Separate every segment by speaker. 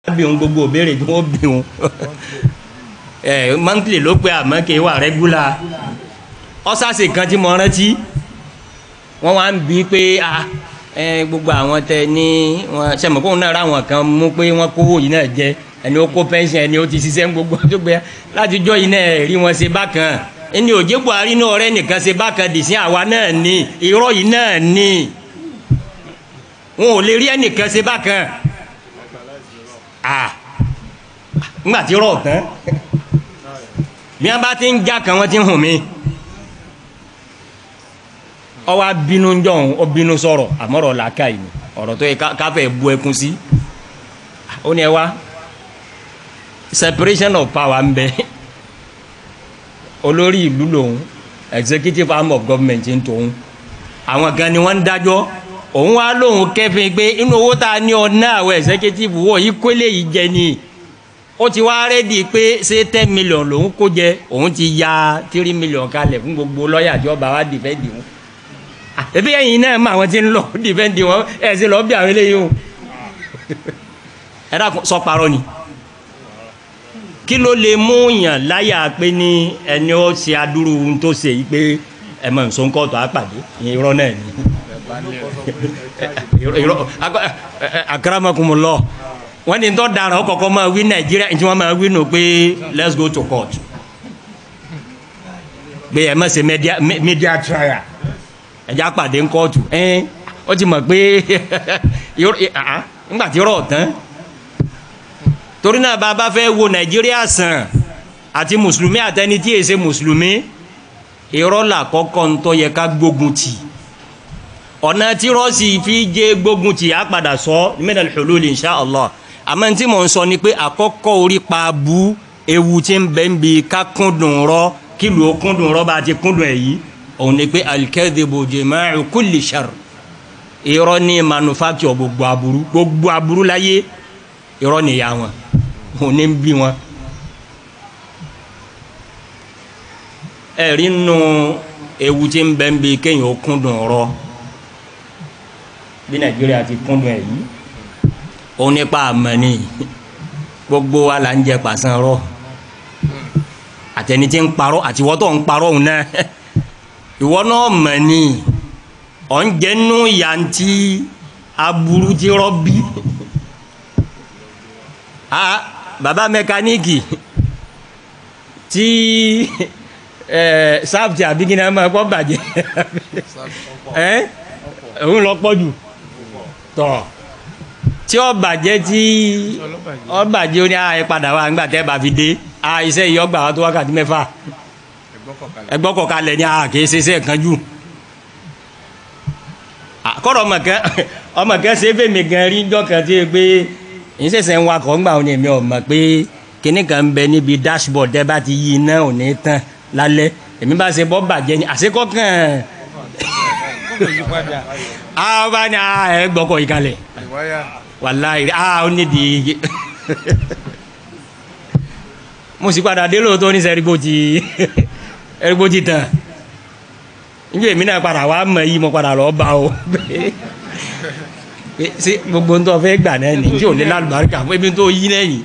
Speaker 1: bí òun gbogbo òbéèrè tí wọ́n bí òun ẹ monthly ló pé àmọ́ kì í wà regular ọ́sàsì kan tí mo rántí wọ́n wá ń bí pé a ẹ gbogbo àwọn tẹ ní wọn sẹ́mọ̀kóhùn náà ráwọn kan mú pé wọ́n kówó yìí náà jẹ ẹni ó kó pension ẹni ó ti ṣiṣẹ́ ń gbogbo tó gbé látijọ́ yìí náà rí wọn ṣe bákan ẹni òjé buhari náà ọ̀rẹ́ nìkan ṣe bákan dì sí àwa náà ní irọ́ yìí náà ní wọn ò lè rí ẹnìkan ṣe bákan ah ńgbà tí rọ̀ tán bí wọn bá ti ń já kan wọn ti ń hùn mí ọwọ́ abínú jọ̀hún ó bínú sọ̀rọ̀ àmọ́rọ̀ làákà yìí ni ọ̀rọ̀ tó yẹ káfẹ́ bu ẹkún sí ó ní ẹ wá separation of power ń bẹ olórí ìlú lòun executive arm of government ń tòun àwọn kan ni wọ́n ń dájọ́ òun wá lóun kẹfìn pé inú owó tá a ní ọ̀nà àwọn executive wọ̀ yìí kólé yìí jẹ ni ó ti wá rẹ́dí pé ṣé ten million lòun kó jẹ òun ti ya three million kalẹ̀ fún gbogbo lọ́ọ̀yà tí ọba wa dìfẹ́ǹdì wọn ebi ẹ̀yin náà mọ àwọn tí ń lọ dìfẹ́ǹdì wọn ẹ̀ sì lọ́ọ́ bí àwọn eléyìí o ẹ dákun sọ parọ́ ni kí ló lè mú yàn láyà pé ní ẹni ó ṣe adúrú ohun tó ṣe yìí pé ẹ mọ̀ nsọ ńkọ́ tó á pàdé irọ́ náà ni akaramakumulọ wọn ni tó dara ọkọkọ máa wí nàìjíríà tí wọn máa wí nù pé let's go to court pé ẹ má ṣe media media trial ẹjá pàdé ńkọ́ọ̀tù ẹ́n ó ti mọ̀ pé ńgbà tí rọ̀ tán torí náà bá a bá fẹ́ wo nàìjíríà sàn àti mùsùlùmí àtẹni tí èsè mùsùlùmí irọ́ là kọ́kọ́ ń tọ́ yẹ ká gbógun tì ọ̀nà tí rọ́ọ̀sì fi jẹ́ gbógun tì á padà sọ min al-hulul insha Allah àmọ́ tí mò ń sọ ni pé àkọ́kọ́ orí pa bu ewu tí ń bẹ́ ń bi ká kúndùn rọ́ kílù ó kúndùn rọ́ bá a ti kúndùn ẹ̀ yìí òun ni pé al-kadhibu jima'u kulli sharr irọ́ ní manufacture gbogbo aburú gbogbo aburú láyé irọ́ nìyá wọn òun ní bí wọn. ẹ̀rí nù ewu tí ń bẹ́ ń bi kéèyàn ó kúndùn rọ́ bí nàìjíríà ti kúndùn ẹ̀ yìí òun nípa àmọ́ ni gbogbo wa là ń jẹ pàṣán rọ́ àtẹni tí ń parọ́ àtiwọ́tọ̀ ń parọ́ òun náà ìwọ náà mọ̀ ni ọ̀ ń jẹ́nu yantí aburú tí rọ́bí a baba mẹkáníìkì tí ẹ sáfìtì àbíkínà máa kọ́ bàjẹ́ ẹ òun lọ pọ̀ jù tọ̀ tí ó bàjẹ́ tí ó bàjẹ́ ó ní àyè padà wá nígbà tẹ́ bá fi dé a iṣẹ́ yìí ọgbà wa tó wákàtí mẹ́fà ẹgbọ́ kọ̀kalẹ̀ ní a kìí ṣe iṣẹ́ kan jù kọ́rọ̀ ọmọ kan ṣe fèmí gan rí jọ́ kan tí ó gbé ìṣẹ̀ṣẹ̀ ń wakọ̀ ńgbà òní mi ò mọ̀ pé kinní kan ń bẹ níbi dashboard ẹ bá ti yí iná òní tán lálẹ́ èmi bá ṣe bọ́ bàjẹ́ ni àṣekọ́ kàn á bá ní ẹ gbọ́kọ̀ yìí kalẹ̀ wàláhì á ó nídìí mo sì padà dé lóòótọ́ ní sẹ́rígbó ti ẹ̀rígbó ti tàn níbi èmi náà padà wá mọ̀ yìí mo padà lọ́ọ́ bá o ṣé gbogbo ń tọ́ fẹ́ gbà náà ní tí ò ní lálùbáríkà fún ebi tó yí lẹ́yìn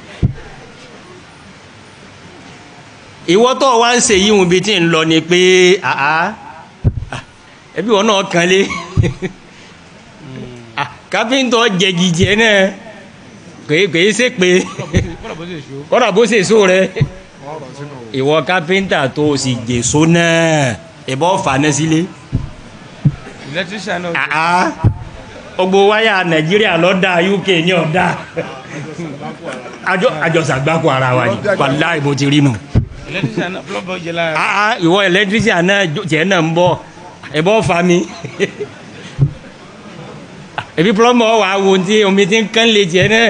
Speaker 1: ìwọ tó wá ń ṣe yíwùn bí tí ń lọ ni pé àá ẹbí wọn náà kan lé káfíńtọ̀ jẹgìjẹ náà kèé kèé ṣe pé kọ́dà bó ṣe so rẹ ìwọ káfíńtà tó o sì jèso náà ìbọn fàánà sílé gbogbo wáyà nàìjíríà lọ́dà uk ní ọ̀dà àjọsàgbákò ara wa ni wàláì bó ti rí nù ìwọ ẹlẹtírísíà náà tiẹ̀ náà ń bọ̀ ìbọn fa mi ebi plọmọ wà wo ti omi ti ń kán lè tiẹ̀ náà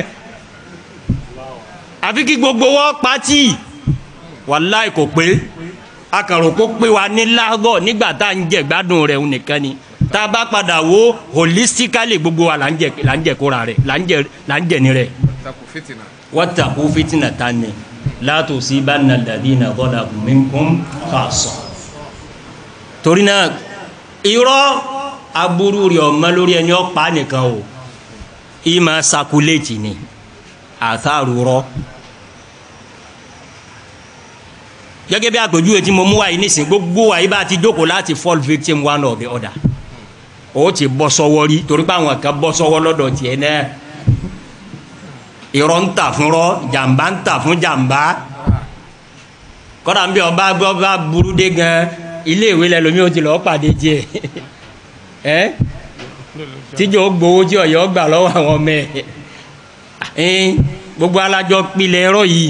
Speaker 1: àfi kí gbogbo wọn pati wàláì kò pé akàrò kó pé wa ní lágọ̀ nígbà tá à ń jẹ gbádùn rẹ̀ nìkan ni tá a bá padà wo holistically gbogbo wa là ń jẹ là ń jẹ kóra rẹ̀ là ń jẹ là ń jẹ ní rẹ̀. wattaqu fitnatan la tusibanna alladhina zalamu minkum khassa. torí náà irọ́ aburú rẹ̀ ọ̀mọ lórí ẹni ọ̀pá nìkan o ìmọ̀ sakuléètì ni àtàrù rọ gẹ́gẹ́ bí àpèjúwe tí mo mú wáyé nísìnyí gbogbo wáyé bá ti jókòó láti fall victim one or the other o ti bọ́ sọ́wọ́ rí torí pé àwọn kan bọ́ sọ́wọ́ lọ́dọ̀ tiẹ̀ náà irọ́ ń tà fún rọ́ jàǹbá ń tà fún jàǹbá kọ́dà ń bí ọba ọba burú dé gan ilé ìwé lẹ lómi ó ti lọ́ọ́ pàdé tiẹ̀ ẹ́ tíjọ́ gbowó tí ọ̀yọ́ gbà lọ́wọ́ àwọn ọmọ ẹ̀ gbogbo alájọ pilẹ̀ ẹ̀rọ yìí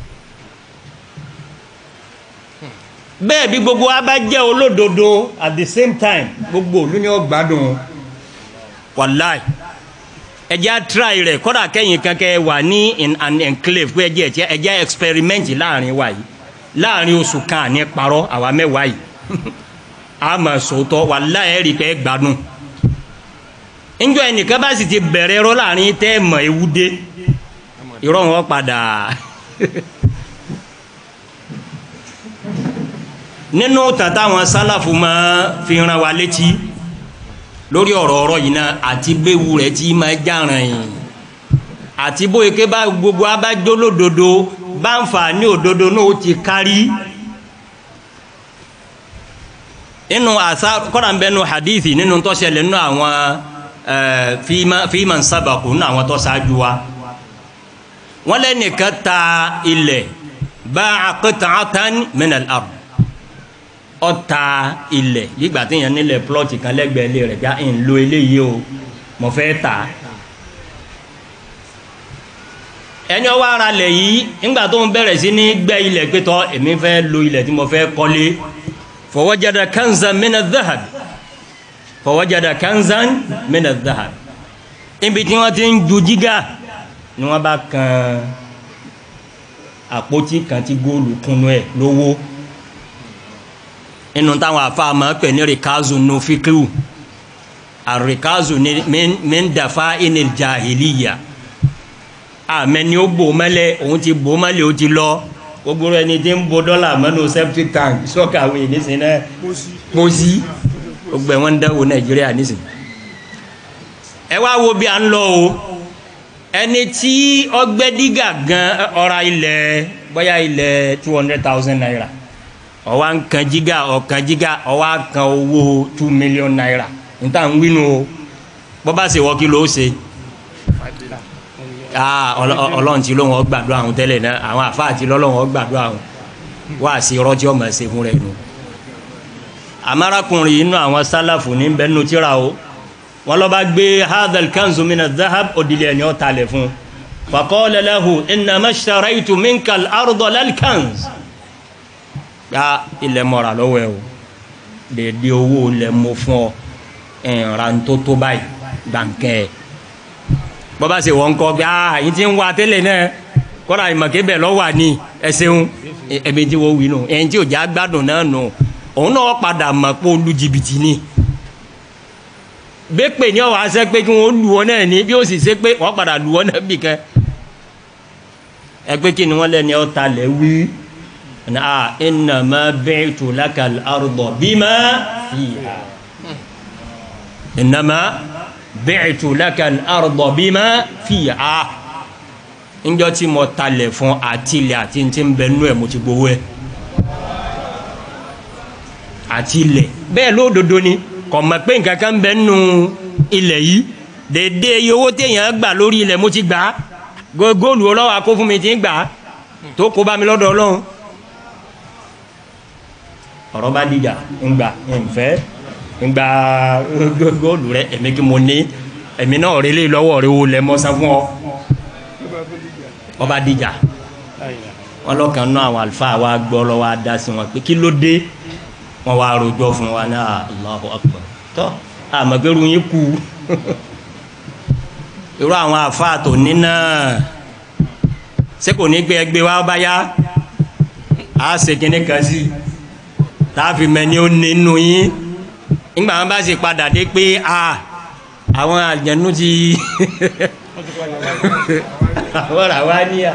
Speaker 1: bẹ́ẹ̀ bí gbogbo wa bá jẹ́ olódodo at the same time gbogbo olú ni ó gbádùn wàláì ẹjẹ́ try rẹ̀ kọ́dà kẹ́yìn kankan wà ní in an enclave pé ẹjẹ́ ẹ̀jẹ̀ ẹjẹ́ experiment láàrin wa yìí láàrin oṣù kan ní parọ́ àwa mẹ́wàá yìí a mọ̀ sòótọ́ wàláì ẹ̀rí pé gbádùn njọ ẹnìkan bá sì ti bẹ̀rẹ̀ ẹ̀rọ láàrin tẹ́ mọ̀ ewu dé irọ́ wọn padà nínú tàtà àwọn sálàfù máa fi ran wa létí lórí ọ̀rọ̀ ọ̀rọ̀ yìí náà àti béwu rẹ̀ tí máa jàràn yìí àti bóyá ké bá gbogbo abájọ́ lódodo bá ń fà ní òdodo náà ó ti kárí nínú àṣà kọ́ra ń bẹ nínú hadithi nínú tó ṣẹlẹ̀ nínú àwọn fíìmà ń sábàkù nínú àwọn tó ṣáájú wa wọ́n lẹ́nìkan ta ilẹ̀ bá qit'atan min al-ard ọta ilẹ̀ yígbà tí yẹn nílẹ̀ plọ́ọ̀tì kan lẹ́gbẹ̀ẹ́ ilé rẹ̀ já ń lo eléyìí o mo fẹ́ tà á. ẹni ọwọ́ ara lẹ̀ yìí nígbà tó ń bẹ̀rẹ̀ sí ní gbẹ́ ilẹ̀ pétọ́ èmi fẹ́ lo ilẹ̀ tí mo fẹ́ kọ́lé fọwọ́jáda kanzan mina dhahab fọwọ́jáda kanzan mina dhahab níbi tí wọ́n ti ń ju jígà ni wọ́n bá kan àpótí kan tí góòlù kúnnú ẹ̀ lówó inú táwọn afáàmà pè ní rikazu nu fikiru àrikazu ní mẹ́ndàfà inil jahiliya àmẹ́ni ó bò mẹ́lẹ̀ òun ti bò mẹ́lẹ̀ ó ti lọ gbogbo ẹni tí ń bo dọ́là mẹ́nu septic tank sọ́kàwé nísìnyí náà pósí gbogbo ẹ̀wọ̀n ń dáwọ́ nàìjíríà nísìnyí. ẹ wá wo bí a ń lọ o ẹni tí ọgbẹ́ dígà gan ọ̀ra ilẹ̀ bóyá ilẹ̀ two hundred thousand naira ọwọ́ nkan jígà ọ̀kan jígà ọwọ́ kan owó two million naira níta ń wínú o bọ́bá ṣe wọ́ kí ló ṣe ọlọ́run ti lóun ọgbàdo àwọn tẹ́lẹ̀ náà àwọn àfáà ti lọ́lọ́run ọgbàdo àwọn wá sí rọ́jí ọmọ ṣe fún rẹ̀ nù. amárakùnrin inú àwọn sálàfù ní bẹ́ẹ̀nu tíra o wọn lọ bá gbé hadal kanzu mina zahab òdìlẹ ẹni ọ̀tá lẹ̀ fún faqala lahu innama ishtaraytu minka al-arda lal kanz gba ilẹ̀ mọ̀ra lọ́wọ́ ẹ̀ o dèdè owó ilẹ̀ mo fún ọ ìran tó tó báyìí gbàǹkẹ́ ẹ̀ bọ́bá ṣe wọ́n kọ́ bí a yìí ti ń wá tẹ́lẹ̀ náà kọ́ra ìmọ̀ké bẹ̀ lọ́wọ́ àní ẹ ṣeun ẹ̀mí tí wọ́n wí nù ẹ̀yìn tí ò já gbádùn náà nù òun náà padà mọ̀ pé ó lu jìbìtì ni bẹ́ẹ̀ pè ní ọ̀wá ṣẹ́ pé kí wọ́n lu ọ náà ní bí ó sì ṣe pé wọ́n padà lu ọ náà bì kan ẹ pé kí ni wọ́n lẹ́ni ọ̀ta lẹ̀ wí na innama bi'tu laka al-arda bima fiha innama bi'tu laka al-arda bima fiha njọ tí mo talẹ̀ fún àtìlẹ̀ àti tí ń bẹ nú ẹ̀ mo ti gbowó ẹ̀ àtìlẹ̀ bẹ́ẹ̀ lódodo ni kò mọ̀ pé nǹkan kan bẹ nú ilẹ̀ yìí dédé iye owó téèyàn gbà lórí ilẹ̀ mo ti gbà á góòlù ọlọ́wọ́ akó fún mi ti ń gbà á tó kó bá mi lọ́dọ̀ ọlọ́run ọ̀rọ̀ bá dìjà ńgbà ńfẹ́ ńgbà góòlù rẹ èmi kí mo ní èmi náà rí lé lọ́wọ́ rẹ wo lẹ́ mọ́sán fún ọ ọba dìjà wọn lọ́kàn náà àwọn àlùfáà wa gbọ́ lọ́wọ́ adá sí wọn pé kí ló dé wọn wá rojọ́ fún wa náà Allahu Akbar tọ́ àmọ̀gbẹ́rù yín kú irú àwọn àfáà tó ní náà ṣé kò ní gbé ẹgbẹ́ wa bá yá a ṣe kíní kan sí táàfì mẹ́ni ó nínú yín nígbà wọn bá sì padà dé pé a àwọn àjẹnú ti àwọn ràwá níyà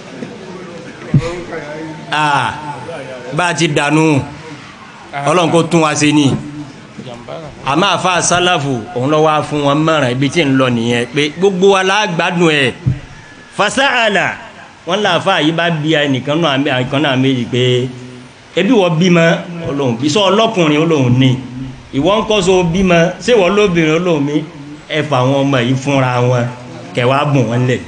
Speaker 1: a bá a ti dànù ọlọ́run kó tún wa ṣe ni àmọ́ àfa sálàfù òun lọ́wọ́ fún wọn mọ̀ràn ibi tí ń lọ nìyẹn pé gbogbo wa lágbádùn ẹ̀ fasaala wọn làáfà yìí bá bí ẹnìkan náà ẹnìkan náà méjì pé ebi wọ́n bímọ olóhùn bí sọ ọlọ́kùnrin olóhùn ni ìwọ ń kọ́ so bímọ ṣé wọ́n lóbìnrin olóhùn mi ẹ fà àwọn ọmọ yìí fúnra wọn kẹwàá bùn wọn lẹ̀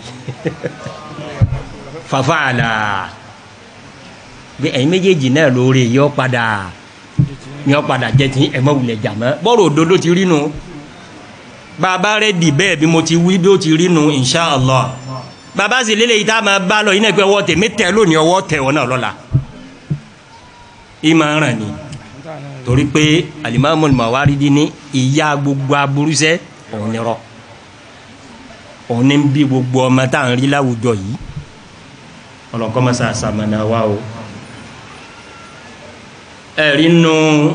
Speaker 1: fasaala bí ẹ̀yin méjèèjì náà lóore yọ padà yọ padà jẹ́ ti ẹ̀mọ́ wulẹ̀ jàmọ́ bọ́rọ̀ òdodo ti rí nu bàbá rẹ̀ dì bẹ́ẹ̀ bí mo ti wí bí ó ti rí nu insha allah bàbá sì lélẹ̀ yìí tá a máa bá lọ yìí náà pé ọwọ́ tèmi tẹ̀ lónìí ọwọ́ tẹ̀ wọn náà lọ́la ìmọ̀ ràn ní torí pé alimami Mawaridi ní ìyá gbogbo aburúsẹ́ òun ni rọ òun ní bí gbogbo ọmọ tá à ń rí láwùjọ yìí ọlọ́kọ́ mọ́sá àsàmànà wa o ẹ̀rí nu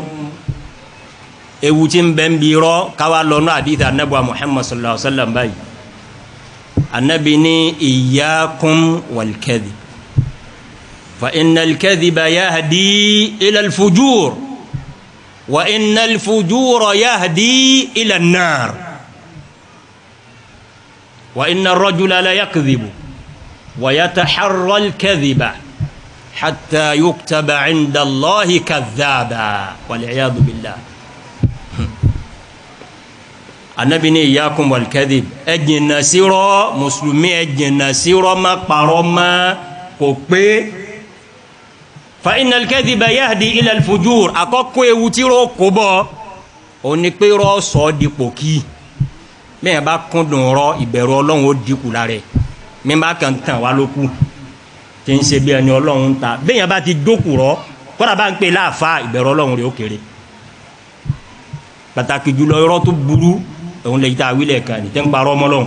Speaker 1: ewu tí ń bẹ ń bi rọ káwa lọ́nà àdìsí anabu muhammad sallallahu alaihi wa sallam báyìí anabi ní iyyakum wal kadhib fa innal kadhiba yahdi ila al-fujur wa innal fujura yahdi ila an-nar wa inna ar-rajula la yakdhibu wa yataharra al-kadhiba حتى يكتب عند الله كذابا والعياذ بالله anabi ni iyakum walkadhib ẹ jìnnà sírọ́ mùsùlùmí ẹ jìnnà sírọ́ má parọ́ má kò pé fa innal kadhiba yahdi ila alfujur àkọ́kọ́ ewu tí rọ kó bọ́ ó ní pé rọ sọ ọ́ di pòkì bẹ́ẹ̀ bá kúndùn rọ ìbẹ̀rù ọlọ́run ó dínkù lára ẹ̀ mi bá kàn tàn wá lókù tí ń ṣe bí ẹni ọlọ́run ta bẹ́yàn bá ti dókùrọ́ kọ́dà bá ń pè láàfa ìbẹ̀rù ọlọ́run rẹ̀ ó kéré pàtàkì jùlọ irọ́ tó burú òun lè ta àwílẹ̀ kan ní tẹ́ ń parọ́ ọmọlọ́run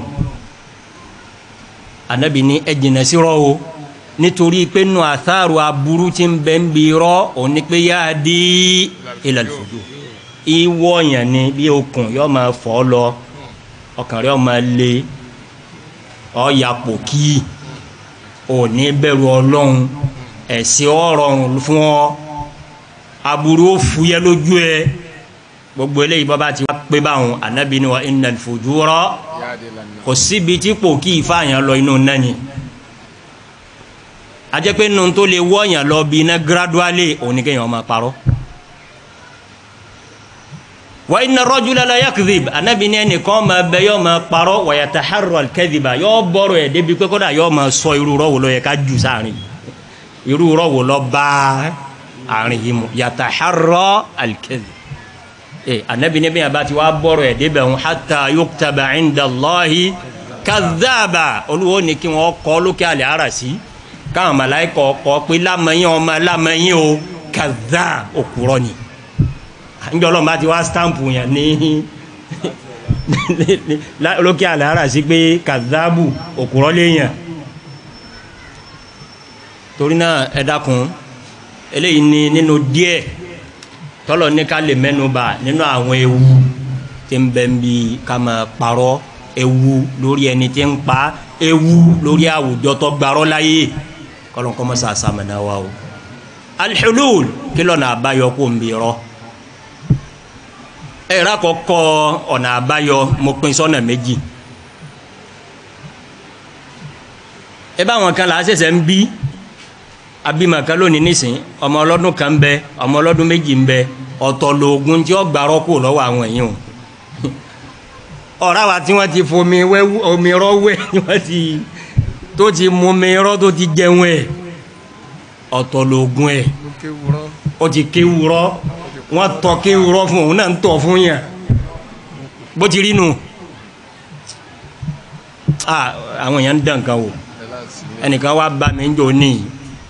Speaker 1: anabi ní ẹ jìnnà sí rọ́ o nítorí pé nù àtàrò aburú tí ń bẹ́ ń bi rọ́ òun ni pé yáa di ilal fujur ìwọ yẹn ni bí okùn yóò máa fọ́ lọ ọkàn rẹ̀ yóò máa le ọ̀ yàpò kíì òní bẹ̀rù ọlọ́run ẹ̀sìn ọ̀rọ̀rùn fún ọ aburú ó fúyẹ́ lójú ẹ gbogbo eléyìí bọ́bá ti wá pé báwọn anabi ni wa innal fujura kò síbi tí kò kí ìfàyàn lọ inú nani ajẹ́ pé nínú tó lè wọ́yàn lọ bí iná gradually òní kéèyàn máa parọ́ wa inna rajula la yakdhib anabi ní ẹnìkan máa bẹ yọ máa parọ́ wa yataharra al-kadhiba yọ bọ̀rọ̀ ẹ̀ débi pé kódà yọ máa sọ irú rọ́wọ́ lọ yẹ ká jù sáàrin irú rọ́wọ́ lọ bá àárín yìí mu yataharra al-kadhib ẹ anabi ní bẹ́ẹ̀ bá ti wá bọ̀rọ̀ ẹ̀ débẹ̀ ń hatta yuktaba inda Allahi kadhaba olúwo ní kí wọ́n kọ́ lókè àlẹ́ ara sí káwọn màláìkọ̀ kọ́ pé lámẹ́yìn ọmọ lámẹ́yìn o kadhab òkúrọ́ ni njẹ́ ọlọ́run bá ti wá stamp yẹn ní lókè àlàárà sí pé kazabu òkúrọ́ léèyàn torí náà ẹ dákun eléyìí ni nínú díẹ̀ tọ́lọ̀ ní ká lè mẹ́nuba nínú àwọn ewu tí ń bẹ ń bi ká máa parọ́ ewu lórí ẹni tí ń pa ewu lórí àwùjọ tó gbarọ́ láyé kọ́lọ́n kọ́ mọ́ sàṣàmìnà wa o alḥulul kí lọ́nà àbáyọ kó ń bi rọ́ ẹ̀rọ àkọ́kọ́ ọ̀nà àbáyọ mo pín sọ́nà méjì ẹ bá wọn kan là á ṣẹ̀ṣẹ̀ ń bí abímọ kan lónìí nísìn ọmọ ọlọ́dún kan ń bẹ ọmọ ọlọ́dún méjì ń bẹ ọ̀tọ̀ lóògùn tí ó gbàrọ́ kù lọ́wọ́ àwọn èèyàn ọ̀rá wa tí wọ́n ti fomi omi rọ́ wẹ̀ wọ́n ti tó ti mú omi rọ́ tó ti jẹun ẹ̀ ọ̀tọ̀ lóògùn ẹ̀ ó ti kéwúrọ́ wọ́n tọ́ kéwúrọ́ fún òun náà ń tọ́ fún yàn bó ti rí nu àwọn èèyàn ń dàn kan wò ẹnìkan wá bá mi ń jò níyì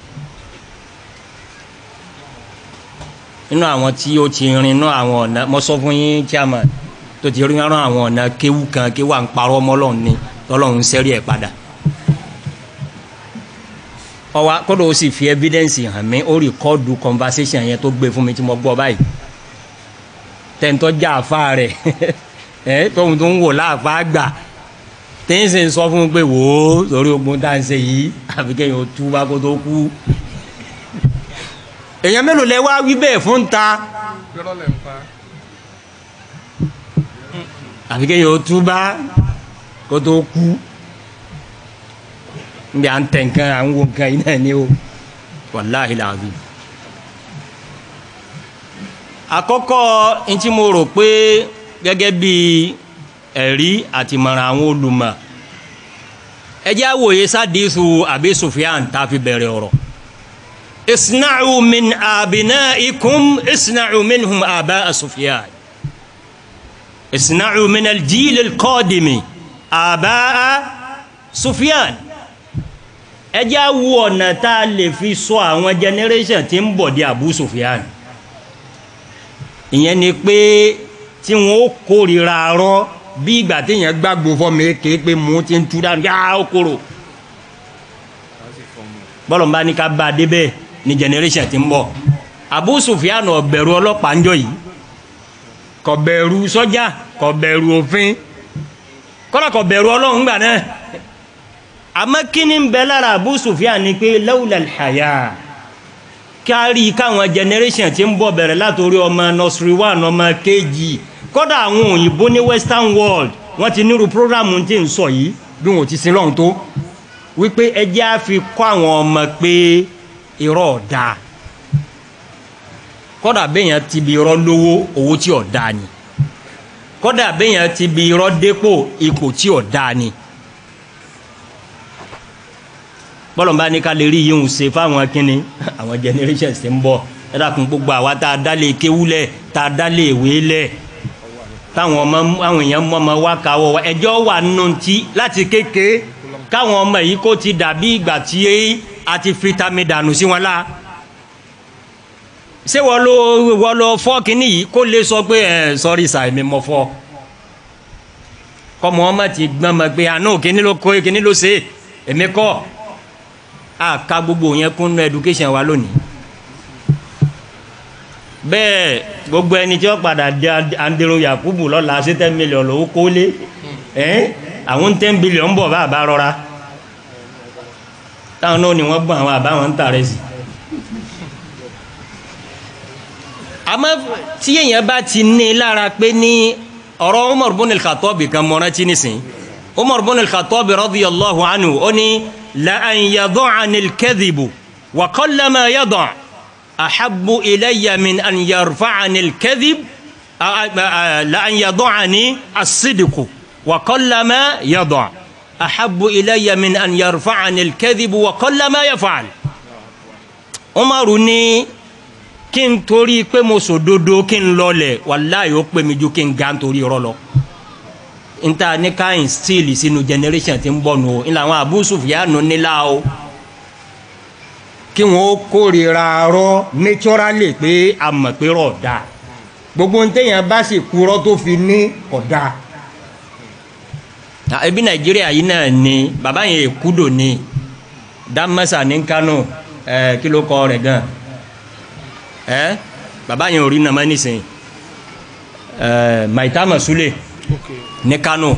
Speaker 1: nínú àwọn tí ó ti rin inú àwọn ọ̀nà mo sọ fún yín chairman tó ti rin inú àwọn ọ̀nà kéwú kan kéwú à ń parọ́ mọ́lọ́run ni tọ́lọ́run sẹ́rí ẹ̀ padà ọwa kódò ó sì fi evidence hàn mí ó rìkọ́ọ̀dù conversation yẹn tó gbé fún mi tí mo gbọ́ báyìí tẹ̀ntọ́ já àfa rẹ̀ ẹ̀ tóun tó ń wò láàfa gbà tẹ́yìn ń sọ fún un pé wò ó lórí ogun tá à ń ṣe yìí àfi kéèyàn ó tú bá kó tó kú èèyàn mélòó lẹ wá wí bẹ́ẹ̀ fún ta àfi kéèyàn ó tú bá kó tó kú nbẹ à ń tẹ̀ nǹkan à ń wo nǹkan yìí náà ni o wàláhi làbí. àkọ́kọ́ ntí mo rò pé gẹ́gẹ́ bí ẹ̀rí àti mọ̀ràn àwọn olùmọ̀ ẹ jẹ́ àwòye sádìsù àbí Sufyan tá a fi bẹ̀rẹ̀ ọ̀rọ̀ isna'u min abina'ikum isna'u minhum aba'a Sufyan isna'u min al-jil al-qadimi aba'a Sufyan ẹ jẹ́ àwò ọ̀nà tá a lè fi sọ àwọn generation tí ń bọ̀ di Abu Sufyan ìyẹn ni pé tí wọn ó kórìíra rọ bí ìgbà téèyàn gbàgbó fọmọ èké pé mò ń ti ń tú dáa yá ó kóró bọ́lọ̀ ń bá ní ká bá a débẹ̀ ní generation tí ń bọ̀ Abu Sufyan ọ̀bẹ̀rù ọlọ́pàá ń jọ yìí kò bẹ̀rù sọ́jà kò bẹ̀rù òfin kọ́lá kò bẹ̀rù ọlọ́run gbà náà àmọ́ kí ni ń bẹ lára Abu Sufyan ni pé lawla al-haya kárí káwọn generation tí ń bọ̀ bẹ̀rẹ̀ látòrí ọmọ nursery one ọmọ kejì kọ́dà àwọn òyìnbó ní western world wọ́n ti nírú programu tí ń sọ yìí bí wọn ò ti sin lọ́hùn tó wípé ẹjẹ́ á fi kọ́ àwọn ọmọ pé irọ́ ọ̀dà kọ́dà béèyàn ti bi irọ́ lówó owó tí ọ̀dà ni kọ́dà béèyàn ti bi irọ́ dépò ipò tí ọ̀dà ni bọ́lọ̀mbá ní ká lè rí yíhun ṣe fáwọn kínní àwọn generations tí ń bọ̀ ẹ dákun gbogbo àwa tá a dálé kéwúlẹ̀ tá a dálé ìwé lẹ̀ táwọn ọmọ àwọn èèyàn mọ ọmọ wa káwọ wa ẹjọ́ wà nù tí láti kékeré káwọn ọmọ yìí kó ti dàbí ìgbà tí a ti fi tami dànù sí wọn la ṣé wọ́n lọ wọ́n lọ fọ́ kínní yìí kó lè sọ pé ẹ sọ́rí sàìmí mọ́ fọ́ kọ́mọ ọmọ ti gbọ́n mọ́ pé àánú kínní ló kó kínní ló ṣe èmi kọ́ àka gbogbo yẹn kún nú education wa lónìí bẹ́ẹ̀ gbogbo ẹni tí wọ́n padà di andero yakubu lọ́la sí ten million lówó kólé ẹ́n àwọn ten billion bọ̀ bá àbá rọra táwọn náà ni wọ́n gbọ́n àwọn àbá wọn ń tààrẹ sí. àmọ́ tí èèyàn bá ti ní lára pé ní ọ̀rọ̀ Umar bin al-Khattab kan mọ́ra tí nísìn Umar bin al-Khattab radiyallahu anhu ó ní la an yada'ani al-kadhibu wa qallama yada' أحب إلي من أن يرفعني الكذب لأن يضعني الصدق وقلما يضع أحب إلي من أن يرفعني الكذب وقلما يفعل Umaru ní kí n torí pé mo sòdodo kí n lọlẹ̀ wàláyé ó pè mí ju kí n ga nítorí irọ́ lọ n ta ní ká instill sínú generation tí ń bọ̀ nù o ń làwọn Abu Sufyan nílá o kí wọn ó kórìíra rọ naturally pé a mọ̀ pé rọ̀ da gbogbo ń téèyàn bá sì kúrọ́ tó fi ní ọ̀dà. ebi nàìjíríà yìí náà ni bàbá yẹn èkúdò ni dámẹ́sà ní kánò ẹ kí ló kọ rẹ̀ gan ẹ bàbá yẹn ò rí nàmá nísìnyí ẹ maitama sule ní kánò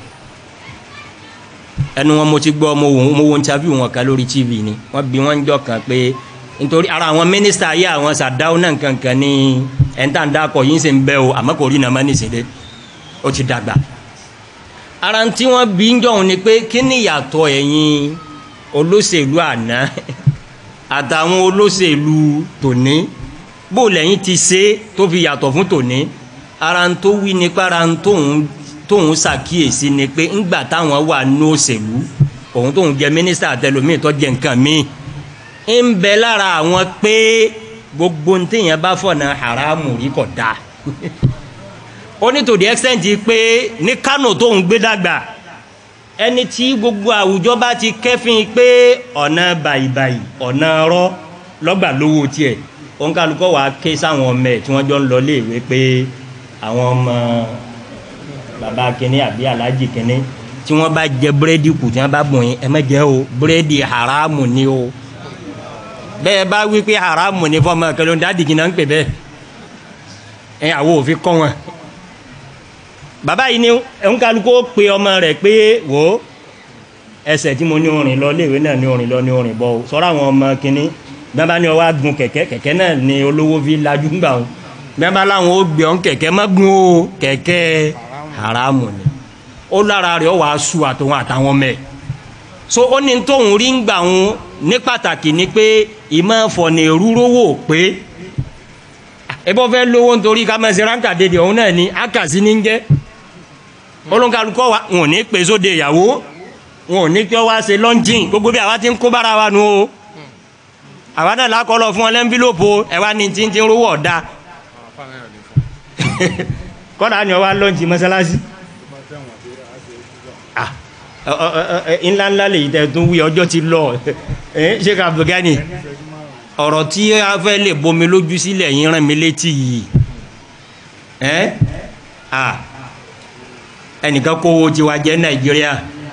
Speaker 1: ẹnu wọn mo ti gbọ́ mo wo mo wo interview wọn kan lórí tv ni wọ́n bi wọ́n jọ kan pé nítorí ara àwọn mínísítà yé àwọn sàdáwó náà kankan ní ẹ̀ńtàǹdàkọ̀ yìí ń sè ń bẹ́ o àmọ́ kò rí nàmá nìṣẹ́lẹ̀ ó ti dàgbà. ara tí wọ́n bi ń jọ̀hún ni pé kí ni ìyàtọ̀ ẹ̀yin olóṣèlú àná àtàwọn olóṣèlú tòní bó lẹ́yìn ti ṣe tó fi yàtọ̀ fún tòní ara ń tó wí nípa ara ń tóun tóun ṣàkíyèsí ni pé ńgbà táwọn wà ní òṣèlú òun tóun jẹ mínísítà àtẹlómìn tó jẹ nǹkan míì ń bẹ lára àwọn pé gbogbo ntẹ̀yìn bá fọ̀nà haramu rí kò dáa ó ní to the extent pé ní Kánò tóun gbé dàgbà ẹni tí gbogbo àwùjọ bá ti kẹ́fín pé ọ̀nà bàyìbàyì ọ̀nà ọ̀rọ̀ lọ́gbà lówó tiẹ̀ òǹkàlùkọ́ wàá ké sáwọn ọmọ ẹ̀ tí wọ́n jọ ń lọ léèwé pé àwọn ọmọ baba kini àbí alhaji kini tí wọn bá jẹ búrẹ́dì kù tí wọn bá bùn yín ẹ má jẹ o búrẹ́dì haramu ni o bẹ́ẹ̀ bá wí pé haramu ni fọmọ kẹlẹ́ ń dádìgì náà ń pè bẹ́ẹ̀ ẹ àwọn òfin kọ́ wọn. bàbá yìí ni nkálukó pe ọmọ rẹ̀ pé wò ó ẹsẹ̀ tí mo ní orin lọ léèwé náà ní orin lọ ní orin bọ́ o sọ́ra àwọn ọmọ kínní bẹ́ẹ̀ bá ní ọwọ́ agun kẹ̀kẹ́ kẹ̀kẹ́ náà ni olówó fi lajú gbà o bẹ́ẹ̀ bá láwọn ó gbé ọ̀n kẹ̀kẹ́ má gun o kẹ̀kẹ́ haramu ni ó lára rẹ̀ wàá su àtòwọn àtàwọn mẹ́ so ó ní tóun rí ń gbà wọn ní pàtàkì ni pé ìmọ̀ fọ̀nà ìrúrówó pé ebọ́ fẹ́ lówó nítorí ká máa ṣe ránkà dédé òun náà ni ákàsí ní ń jẹ́ olóńkàlùkọ́ wa wọn ò ní pè sóde ìyàwó wọn ò ní kí wọ́n wá ṣe lọ́ńjìn gbogbo bí àwa ti ń kó bára wa nu o àwa náà lákọlọ fún ọ lẹ́ńbílòpù ẹ̀wá ní tí ń ti ń rówó ọ̀dà kọ́dà ni ọ wá lọ́ńjì mọ́sálásí ńláńlá lè yí tẹ́ tún wí ọjọ́ ti lọ ṣé ká bùgánì ọ̀rọ̀ tí a fẹ́ lè bomi lójú sílẹ̀ yín rán mi létí yìí ẹ́ à ẹnìkan kówó tiwa jẹ́ nàìjíríà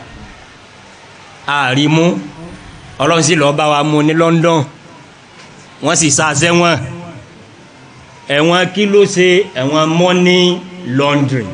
Speaker 1: àrímú ọlọ́run sì lọ́ọ́ bá wa mú ní London wọ́n sì sa sẹ́wọ̀n ẹ̀wọ̀n kí ló ṣe ẹ̀wọ̀n money laundry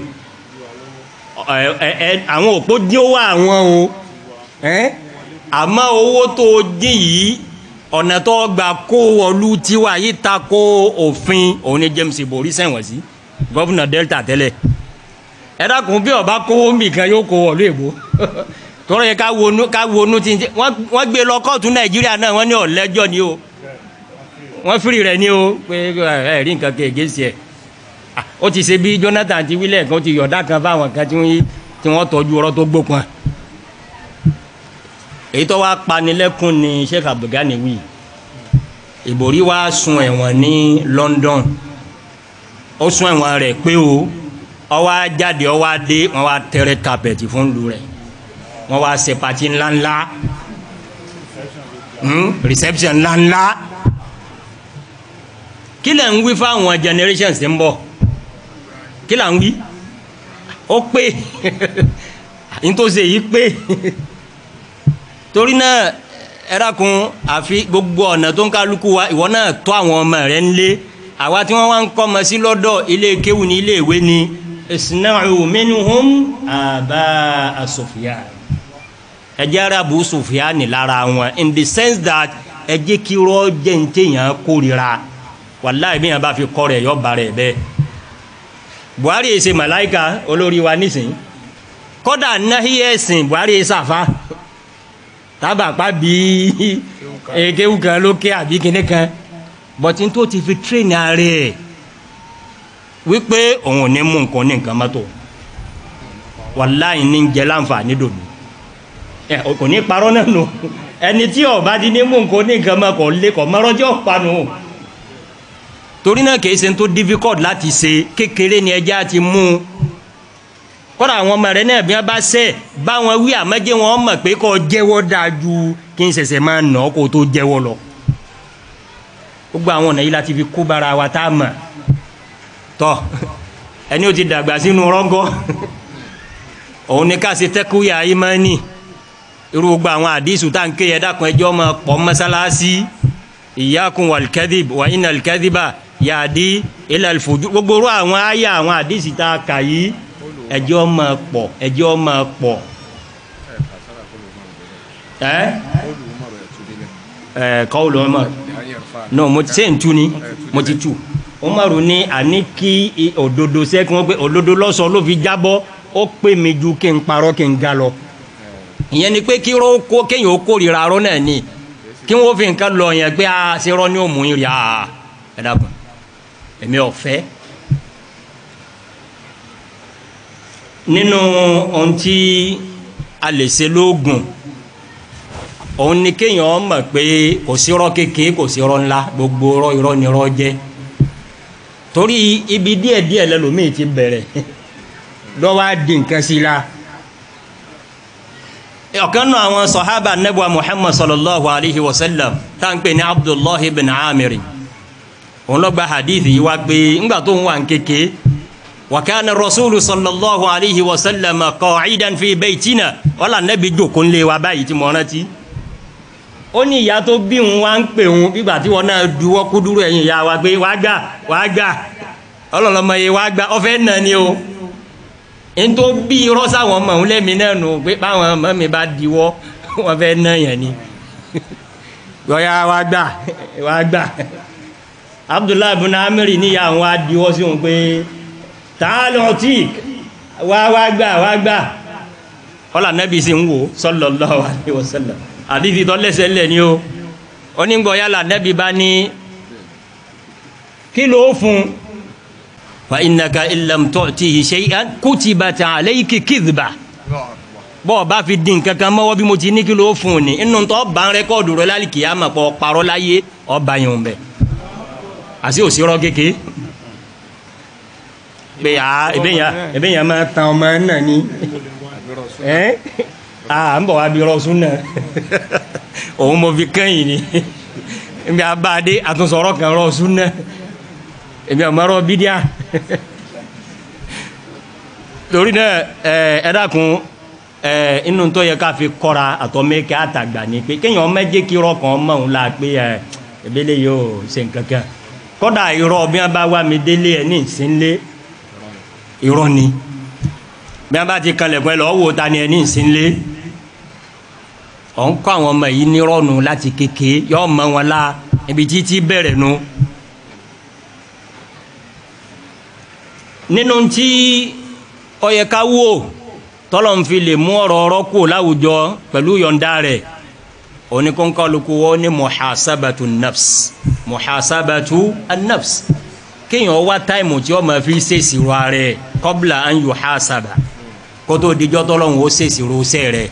Speaker 1: àwọn òpó dín owó àwọn o àmọ́ owó tó dín yìí ọ̀nà tó gba kó wọlú tiwa yìí ta kó òfin òun ni James Ibori sẹ́wọ̀n sí gọ́vùnà Delta tẹ́lẹ̀ ẹ dákun bí ọba kówó nìkan yóò kó wọlú èbó tọrọ yẹ ká wonú ká wonú tí wọ́n gbé lọ kóòtù Nàìjíríà náà wọ́n ní ọ̀lẹ́jọ́ ni o wọ́n firi rẹ̀ ní o pé ẹ rí nǹkan kéèké sí ẹ̀ ó ti ṣe bí Jonathan ti wílẹ̀ kan ti yọ̀dá kan fáwọn kan tí wọ́n tọ́jú ọ̀rọ̀ tó gbópọn èyí tó wá panilẹ́kùn ni Sheikh Abdulgani wí Ìbòrí wá sun ẹ̀wọ̀n ní London ó sun ẹ̀wọ̀n rẹ̀ pé o ó wá jáde ó wá dé wọ́n wá tẹrẹ kapẹ̀tì fún lu rẹ̀ wọ́n wá ṣe pati ńláńlá reception ńláńlá kí lẹ̀ ń wí fáwọn generations tí ń bọ̀ kí là ń wí ó pé nítòsí èyí pé torí náà ẹ̀rákun àfi gbogbo ọ̀nà tó ń kálukú wa ìwọ náà tọ́ àwọn ọmọ rẹ̀ ń lé àwa tí wọ́n wá ń kọ́ ọmọ sí lọ́dọ̀ ilé kéwù ní ilé ìwé ni isna'u minhum àbá asòfìyà ẹjẹ́ arabu sòfìyà ní lára wọn in the sense that ẹjẹ́ kí rọ́ jẹ́ ní téèyàn kórira wàláì bí yẹn bá fi kọ́ rẹ̀ yọ ba rẹ̀ bẹ́ẹ̀ buhari ṣe màláìka olórí wa nísìnyí kódà náhí ẹ̀sìn buhari ṣàfà tábàpá bí ekewu kan lókè àbí kinní kan bọ̀tí tó ti fi tírèèni ààrẹ wípé òun ò ní mú nǹkan ní nǹkan mọ́tò wàláì ní jẹ́ láǹfààní dòdò ẹ kò ní parọ́ náà nù ẹni tí ọba ti ní mú nǹkan ní nǹkan mọ́ kò lé kò mọ́rọ́jọ́ panu torí náà kìí ṣe tó difficult láti ṣe kékeré ni ẹja ti mú un kọ́ra àwọn ọmọ rẹ náà bí wọ́n bá ṣẹ̀ bá wọn wí àmọ́jẹ́ wọn mọ̀ pé kó jẹ́wọ́ dáa ju kí n ṣẹ̀ṣẹ̀ máa nà ọ́ kó tó jẹ́wọ́ lọ. gbogbo àwọn ọ̀nà yìí láti fi kó bara wa tá a mọ̀ tọ́ ẹni ó ti dàgbà sínú rọ́gọ́ òun ni ká ṣe tẹ́kúyà ìmánì irú gbogbo àwọn àdìsù tá à ń ké yẹ dákun ẹjọ́ máa pọ̀ mọ́sálásí ìyákun wàlkẹ́dìb wà iná alkẹ́dìbà yàdí ilẹ̀ alfojú gbogbo orú àwọn àyà àwọn àdìsí tá a kà yìí ẹjọ́ máa pọ̀ ẹjọ́ máa pọ̀ ẹ́ ẹ̀ kọ́ọ̀lù ọmọ no mo ti ṣe ń tu ni mo ti tu Umaru ní àní kí òdodo sẹ́kí wọ́n pé òdodo lọ́sọ ló fi jábọ́ ó pè mí ju kí n parọ́ kí n ga lọ ìyẹn ni pé kí kéèyàn ó kórìíra arọ́ náà ni kí wọ́n fi nǹkan lọ yẹn pé a ṣe rọ́ ní òmù yìí rí a ẹ dàgbọ́n èmi ọ̀fẹ́ nínú ohun tí a lè ṣe lóògùn òun ni kéèyàn mọ̀ pé kò sí irọ́ kékeré kò sí irọ́ ńlá gbogbo irọ́ irọ́ ni irọ́ jẹ́ torí ibi díẹ̀ díẹ̀ lẹ́lòmíì ti bẹ̀rẹ̀ lọ́wọ́ á di nǹkan sí la ọ̀kan náà àwọn sọ̀hábà nẹ́bùa muhammad sallallahu alayhi wa sallam tá n pè ní abdullahi bin amir òun lọ gba hadithi yìí wá pé ńgbà tó ń wà ń kéke wa kana rasulu sallallahu alayhi wa sallam qa'idan fi baytina wala nẹ́bi jòkó ńlẹ̀ wa báyìí tí mo rántí ó ní ìyá tó bí òun wá ń pè òun bígbà tí wọn náà duwọ́ kú dúró ẹ̀yìn ìyá wa pé wàá gbà wàá gbà ọlọ́lọ́mọ yìí wàá gbà ọ̀fẹ́ nà ni o ntó bí irọ́ sáwọn ọmọ òun lẹ́mi náà nù pé báwọn ọmọ mi bá diwọ́ wọn fẹ́ ná yẹn ni lọ́yà wàá gbà wàá gbà abdullahi bin amiri níyà àwọn adiwọ́ sí òun pé tààlọ́ tí wàá wàá gbà wàá gbà ọlà nẹ́bí sì ń wò sallallahu alaihi wasallam àdìsí tó lẹ́sẹ̀ lẹ̀ ni o onígbọ̀ yálà nẹ́bí bá ní kí ló fún fa innaka illam tu'tihi shay'an kutibat alayki kidhba bọ́ọ̀ bá fi dín kankan mọ́wọ́ bí mo ti ní kí ló fún un ní inú tó bá ń rẹ́kọ́ọ̀dù rẹ lálìkì yá máa pọ̀ parọ́ láyé ọba yẹn ń bẹ̀ àti òsirọ́ kéke pé à ebe yẹn máa tan ọmọ náà ní ẹ́ à ń bọ̀ wá bí rọ́ọ̀sùn náà òun mo fi kẹ́yìn ni ebi abáadé àtúnṣọ̀rọ̀ kan rọ́ọ̀sùn náà ebi ọmọọrọ bídíà torí náà ẹ ẹ dákun ẹ inú tó yẹ ká fi kọ́ra àtọ́mẹ́kẹ́ àtàgbà ni pé kéèyàn méje kí irọ́ kan mọ̀ ń la pé ẹ ebele yóò ṣe nǹkankan kọ́dà irọ́ bí wọ́n bá wá mi délé ẹ ní ìsínlé irọ́ ni bí wọ́n bá ti kalẹ̀ pẹ́ lọ́wọ́ wo ta ni ẹ ní ìsínlé ọ̀ ń kọ́ àwọn ọmọ yìí nírọ̀nù láti kéke yọ mọ wọn la ibi títí bẹ̀rẹ̀ nu. nínú tí ọyẹ ká wò tọ́lọ̀ ń fi lè mú ọ̀rọ̀ ọ̀rọ̀ kù láwùjọ pẹ̀lú yọ̀ǹda rẹ̀ oníkóńkọ́lùkù wọ́n ní muhasabatu nafs muhasabatu nafs kéèyàn wá táìmù tí ó máa fi ṣèṣirò ààrẹ kọ́bìlà an yuhasaba kótó dijọ́ tọ́lọ̀ ń wo ṣèṣirò ṣẹ́ rẹ̀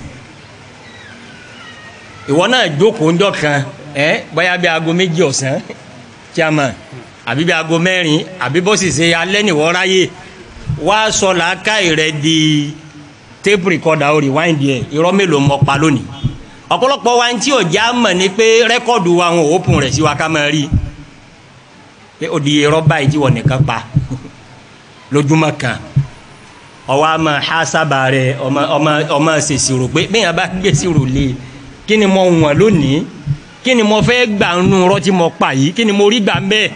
Speaker 1: ìwọ náà jókòó ńjọ́ kan ẹ bóyá bí aago méjì ọ̀sán chairman àbí bí aago mẹ́rin àbí bó sì ṣe alẹ́ nìwọ́ ráyè wá sọ làákàyè rẹ di tape recorder o rewind yẹ irọ́ mélòó mọ pa lónìí ọ̀pọ̀lọpọ̀ wa tí ò já mọ̀ ni pé rẹ́kọ̀dù wa wọn ò open rẹ̀ sí wa ká máa rí pé ó di irọ́ báyìí tí wọ́n nìkan pa lójúmọ́ kan ọwọ́ a máa há sábà rẹ̀ ọmọ ọmọ ọmọ ṣèṣirò pé bẹ́ẹ̀ yẹn bá gbé ṣirò lé kí ni mo wọ̀n lónìí kí ni mo fẹ́ gbà nù irọ́ tí mo pa yìí kí ni mo rí gbà ń bẹ́ẹ̀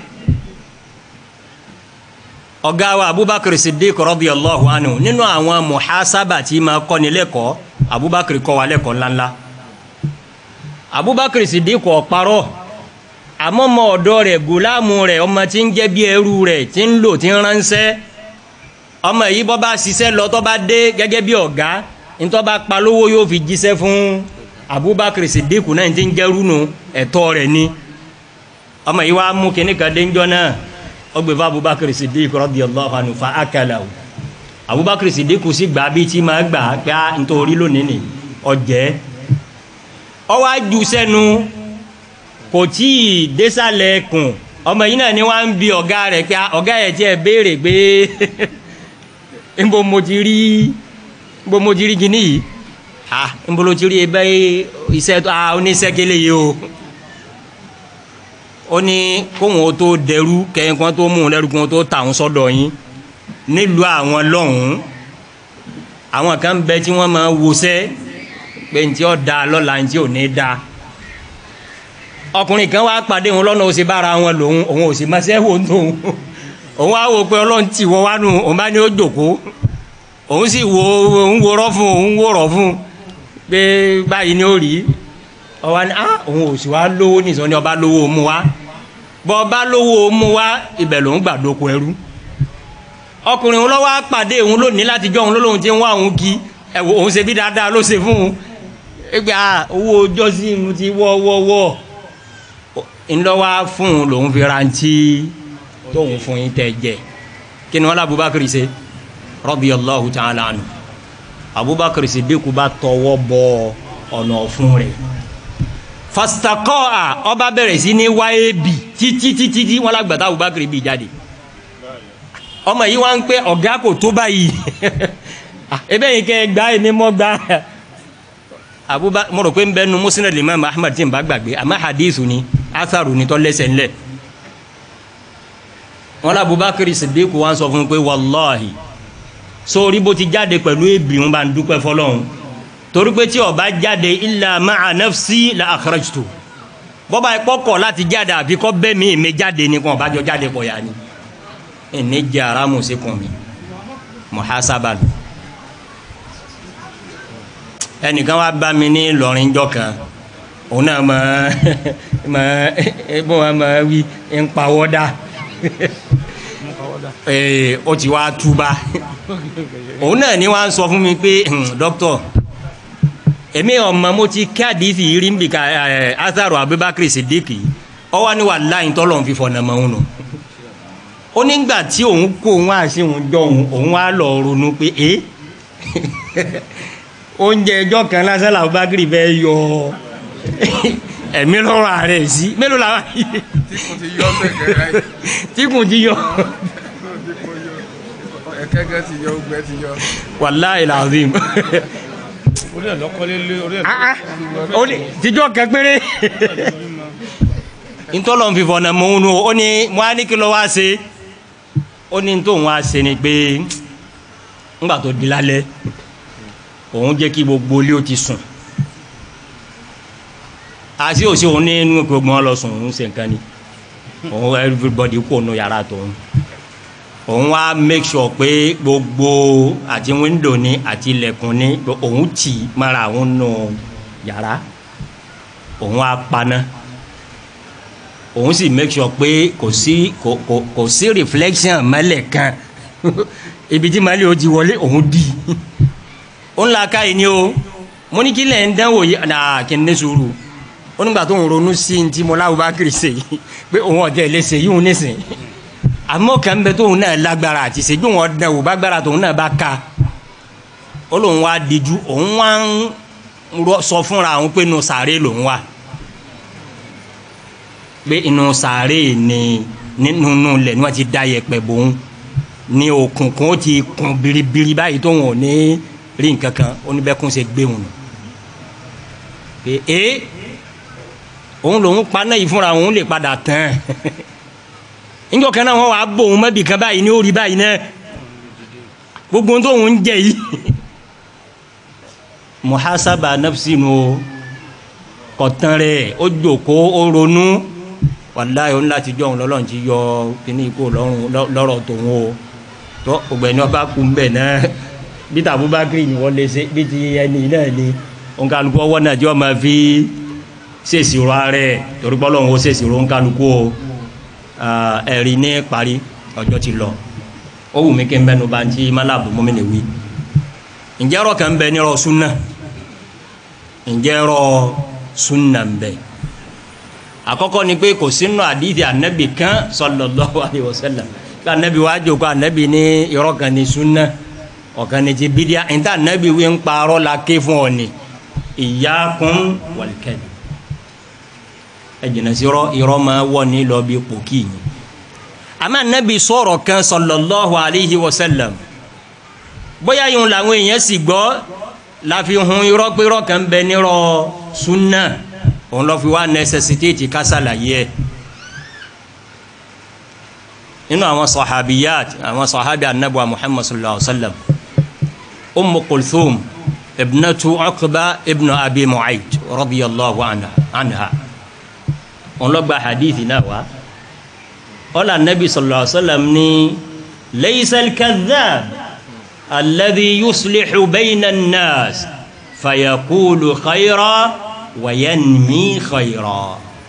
Speaker 1: ọ̀gá wa abubakar siddiq radiyallahu anhu nínú àwọn muhasaba tí ma kọ́ni lẹ́kọ̀ọ́ abubakar kọ́ wa lẹ́kọ̀ọ́ ńláńlá abubakar siddiq ọ̀parọ́ àmọ́ ọmọ ọ̀dọ́ rẹ̀ gùlámù rẹ̀ ọmọ tí ń jẹ́ bí ẹrú rẹ̀ tí ń lò tí ń ránṣẹ́ ọmọ yìí bọ́ bá ṣiṣẹ́ lọ tó bá dé gẹ́gẹ́ bí ọ̀gá ntọ́ bá pa lówó yóò fi jíṣẹ́ fún abubakar siddiq náà tí ń jẹ́rú nu ẹ̀tọ́ rẹ̀ ni ọmọ yìí wá mú kíní kan dé ńjọ́ náà ọgbẹ fún abubakar sidiq radiyallahu anhu fa akalahu abubakar sidiq sì gbà bí tí máa gbà pé a nítorí lónìí ni ọjẹ ọwọ aju sẹnu kò tí ì désàlẹ̀ kùn ọmọ yìí náà ni wọn ń bi ọ̀gá rẹ̀ pé ọ̀gá yẹn tiẹ̀ béèrè pé nbo mo ti rí nbo mo ti rí gini yìí ah nbo lo ti rí ebe iṣẹ́ ah oníṣẹ́ kele yìí o ó ní kóhun tó dẹrú kẹyìn kan tó mú un lẹ́rú kan tó tà ń sọ́dọ̀ yín nílùú àwọn lọ́hùn-ún àwọn kan bẹ tí wọ́n máa wọṣẹ́ pé ntí ó da lọ́la ntí ò ní da ọkùnrin kan wá pàdé òun lọ́nà ó sì bára wọn lòun òun ò sì máa ṣẹ́ wò ń tóun òun á wò pé ọlọ́run tì wọ́n wá nù òun bá ní ó jòkó òun sì wo òun worọ́ fún òun wòrọ̀ fún pé báyìí ni ó rí ọwọ́ ni ah òun ò sì wá lówó nìsọ ni ọba lówó mu wá bọ́ ọba lówó mu wá ibẹ̀ lòun gbà dóko ẹrú ọkùnrin òun lọ́wọ́ pàdé òun lónìí láti jọ òun lóhun tí ń wá òun kí ẹ̀wọ̀ òun ṣe bí dáadáa ló ṣe fún un ẹgbẹ́ ah owó ọjọ́ sí inú ti wọ́ wọ́ wọ́ ńlọ́wọ́ fún un lòun fi rántí tóun fún yín tẹ́ jẹ kí ni wọ́n lé Abubakar ṣe radiyallahu ta'ala anhu Abubakar Siddiq bá tọwọ́ bọ ọ̀nà ọ̀fun rẹ̀ fastakọ́ a ọba bẹ̀rẹ̀ sí ní wáyé bì títí títí tí wọ́n lágbàtà Abubakar bì jáde ọmọ yìí wọ́n ń pẹ́ ọ̀gá kò tó báyìí ebe yìí kẹ́ gbá èmi mọ́ gbá Abubakar mo rò pé ń bẹ́ nu Musnad Imam Ahmad tí n bá gbàgbé àmọ́ hadithu ni atharu ni tó lẹ́sẹ̀ ńlẹ̀ wọ́n lá Abubakar Siddiq wọ́n sọ fún un pé wàláhì sórí bó ti jáde pẹ̀lú èbì wọn bá ń dúpẹ́ fọlọ́run torí pé tí ó bá jáde illa ma'a nafsi la akhrajtu bọ́bá ìpọ́kọ̀ láti jáde àfi kọ́ bẹ́ẹ̀ mi ìmẹ́ jáde ní kan ọ̀bájọ́ jáde pọ̀ yá ni ìní jẹ́ aráàmù sí kan mi muhasaba lò ẹnìkan wá bá mi ní Ìlọrin jọ kan òun náà mọ mọ bó wọn mọ wí ń pawọ́dà ó ti wá túbà òun náà ni wọ́n á sọ fún mi pé dókítà èmi ọmọ mo ti kí àdìsí yìí rí ń bì ká ẹ azaru abubakar sidiki ọwọ́ ni wà láyìn tọ́lọ̀ ń fi fọ̀nà mọ́ òun nù ó nígbà tí òun kó òun àṣì òun jọ òun òun wá lọ ronú pé ẹ oúnjẹ ẹjọ́ kan lásán làwọn abubakar fẹ́ yọ ẹ̀mí lọ́rọ̀ ààrẹ sí mélòó làwọn yìí
Speaker 2: tí kò ti yọ bẹ́ẹ̀ gẹ́gẹ́
Speaker 1: tí kò ti yọ
Speaker 2: ẹ̀kẹ́gẹ́ ti yọ ogbẹ́ ti yọ.
Speaker 1: wàláì làzim
Speaker 3: orí ẹ̀ lọ́kọ́lé lé orí ẹ̀
Speaker 1: Ah, ah. ó ní tíjọ́ kan péré ntọ́lọ̀ ń fi fọ̀nà mọ́ òun nù ó ní mo á ní kí ló wá ṣe ó ní tóun wá ṣe ni pé ńgbà tó di lálẹ́ òun jẹ́ kí gbogbo ilé ó ti sùn àti òsì òun ní inú gbogbo wọn lọ sùn òun ṣe nǹkan ni òun everybody kò nu yàrá tòun òun wá make sure pé gbogbo àti window ni àti ilẹ̀kùn ni òun tì mara òun nù yàrá òun wá paná òun sì make sure pé kò sí kò kò kò sí reflection mọ́lẹ̀ kan ibi tí mọ́lẹ̀ ó ti wọlé òun di ó ń la káyìí ni o mo ní kí lẹ̀ ń dánwò yìí náà kí n ní sùúrù ó nígbà tó ń ronú sí ní tí mo láwùjọ bá kiri ṣe yìí pé òun ọ̀tẹ̀ lè ṣe yìí òun nísìn àmọ́ kan bẹ tóun náà lágbára àti ṣe bí wọn dán wò bá gbára tóun náà bá ka ó lóun wá díjú òun wá ń rọ- sọ fúnra òun pé inú sàárè lòun wà pé inú sàárè ni nínú ilẹ̀ ni wọ́n ti da yẹ̀pẹ̀ bòun ní òkùnkùn ó ti kún biribiri báyìí tóun ò ní rí nǹkan kan ó ní bẹ́kún ṣe gbé òun nù pé ee òun lòun paná yìí fúnra òun lè padà tán níjọ́ kan náà wọ́n wàá bò òun mọ́bì kan báyìí ní orí báyìí náà gbogbo ohun tóun ń jẹ yìí muhasaba nafsi nu o kọ̀tán rẹ̀ ó jòkó ó ronú wàláyé òun láti jọ òun lọ́lọ́run ti yọ kíní ikú lọ́rùn lọ́rọ̀ tòun o tó ọgbẹ́ni ọba kú mbẹ̀ náà bí tàbú bá kiri ni wọ́n lè ṣe bí ti ẹni náà ni ònkàlùkù ọwọ́ náà tí wọ́n máa fi ṣèṣirò ààrẹ torí pé Ọlọ́run ó ṣèṣirò ònkàlùkù o Ah, ẹ̀rí ní parí ọjọ́ ti lọ ó wù mí kí n bẹnu bá ń tí málàbù mọ́mí ni wí ǹjẹ́ ọ̀rọ̀ kan bẹ nírọ̀ súnà ǹjẹ́ ọ̀rọ̀ súnà ń bẹ àkọ́kọ́ ni pé kò sínú àdìsí ànábì kan sallallahu alaihi wasallam kí ànábì wá jókòó ànábì ní irọ́ kan ní súnà ọ̀kan ní ti bídíà níta ànábì wí ń parọ́ la ké fún ọ ni iyyakum wal kadhib ẹ jìnnà sí irọ́ irọ́ máa wọ̀ ní lọ bí pòkì yìí àmọ́ ànábì sọ̀rọ̀ kan sallallahu alaihi wasallam bóyá yìí làwọn èèyàn sì gbọ́ láfi hun irọ́ pé irọ́ kan bẹ nírọ̀ súnà òun lọ́ fi wá nẹ́sẹ̀sítéètì kásálàyé ẹ̀ nínú àwọn sọ̀hábíyàt àwọn sọ̀hábí anábùwà muhammad sallallahu alaihi wa sallam umu kulthum ibnatu uqba ibnu abi mu'ayd radiyallahu anha anha òun lọ́ gba hadithi náà wá ọ̀là nabi sallallahu alaihi wa sallam ní laysal kadhab alladhi yuslihu bayna an-nas fayaqulu khayra wayanmi khayra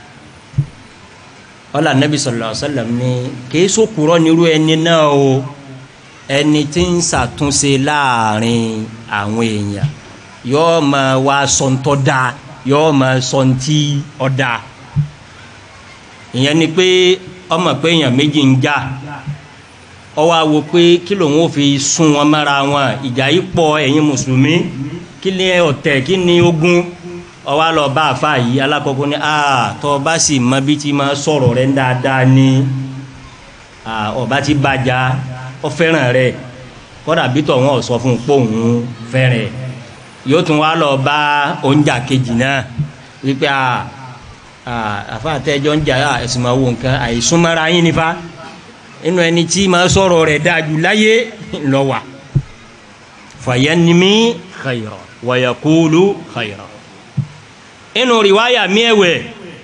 Speaker 1: wala nabi sallallahu alaihi wasallam ni kéésù kúrọ nírú ẹni náà o ẹni tí ń ṣàtúnṣe láàrin àwọn èèyàn yóò máa wá sọ̀ntọ́ da yóò máa sọ̀ntì ọ̀dà ìyẹn ni pé ọmọ pé èèyàn méjì ń jà ọwọ́ àwò pé kí lòun ò fi sún wọn mára wọn ìjà yìí pọ̀ ẹ̀yin mùsùlùmí kí ni ọ̀tẹ̀ kí ni ogun ọwọ́ lọ bá àfa yìí alákọ̀ọ́kọ́ ní aa tọ́ ọba sì mọ bí ti máa sọ̀rọ̀ rẹ̀ dáadáa ní ọba ti bàjá ọ fẹ́ràn rẹ̀ kọ́dà bí tọ̀ wọn ò sọ fún un pé òun fẹ́ràn yóò tún wá lọ bá oúnjà kejì náà wípé àfa àtẹ́jọ́ ń jà ẹ̀sìn máa wo nǹkan àìsúnmọ́ra yín nífa inú ẹni tí máa sọ̀rọ̀ rẹ̀ dájú láyé lọ wà fayanmi khayra wa yaqulu khayra inú riwaya miẹ̀wẹ̀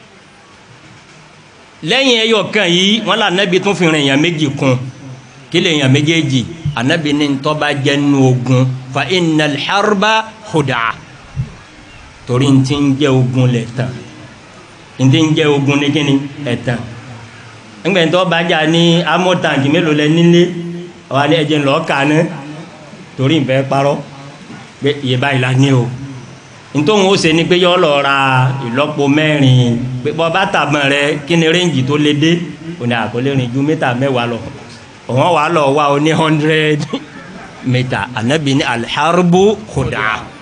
Speaker 1: lẹ́yìn ẹyọ kan yìí wọn là anabi tún fi rìn èèyàn méjì kún kí lè èèyàn méjèèjì anabi ní ntọ́ba jẹ́ nu ogun fa innal harba khuda torí ntí ń jẹ́ ogun lẹ̀ tán ntí ń jẹ́ ogun ní kíni ẹ̀ tán ńgbẹ́ ntọ́ bàjá ní amọ̀tàǹkì mélòó lẹ nílé wà ní ẹ̀jẹ̀ ńlọ́ọ̀kà ní torí nfẹ́ parọ́ pé iye báyìí la ní o ntòun ó ṣe ni pé yọ lọ ra ìlọ́po mẹ́rin pé bọ́ bá tàbọn rẹ kí ni rẹ́ǹjì tó lé dé òní àkọlé rìn ju mítà mẹ́wàá lọ òun wà lọ wá o ní hundred mítà anabi ní aliharubu kódà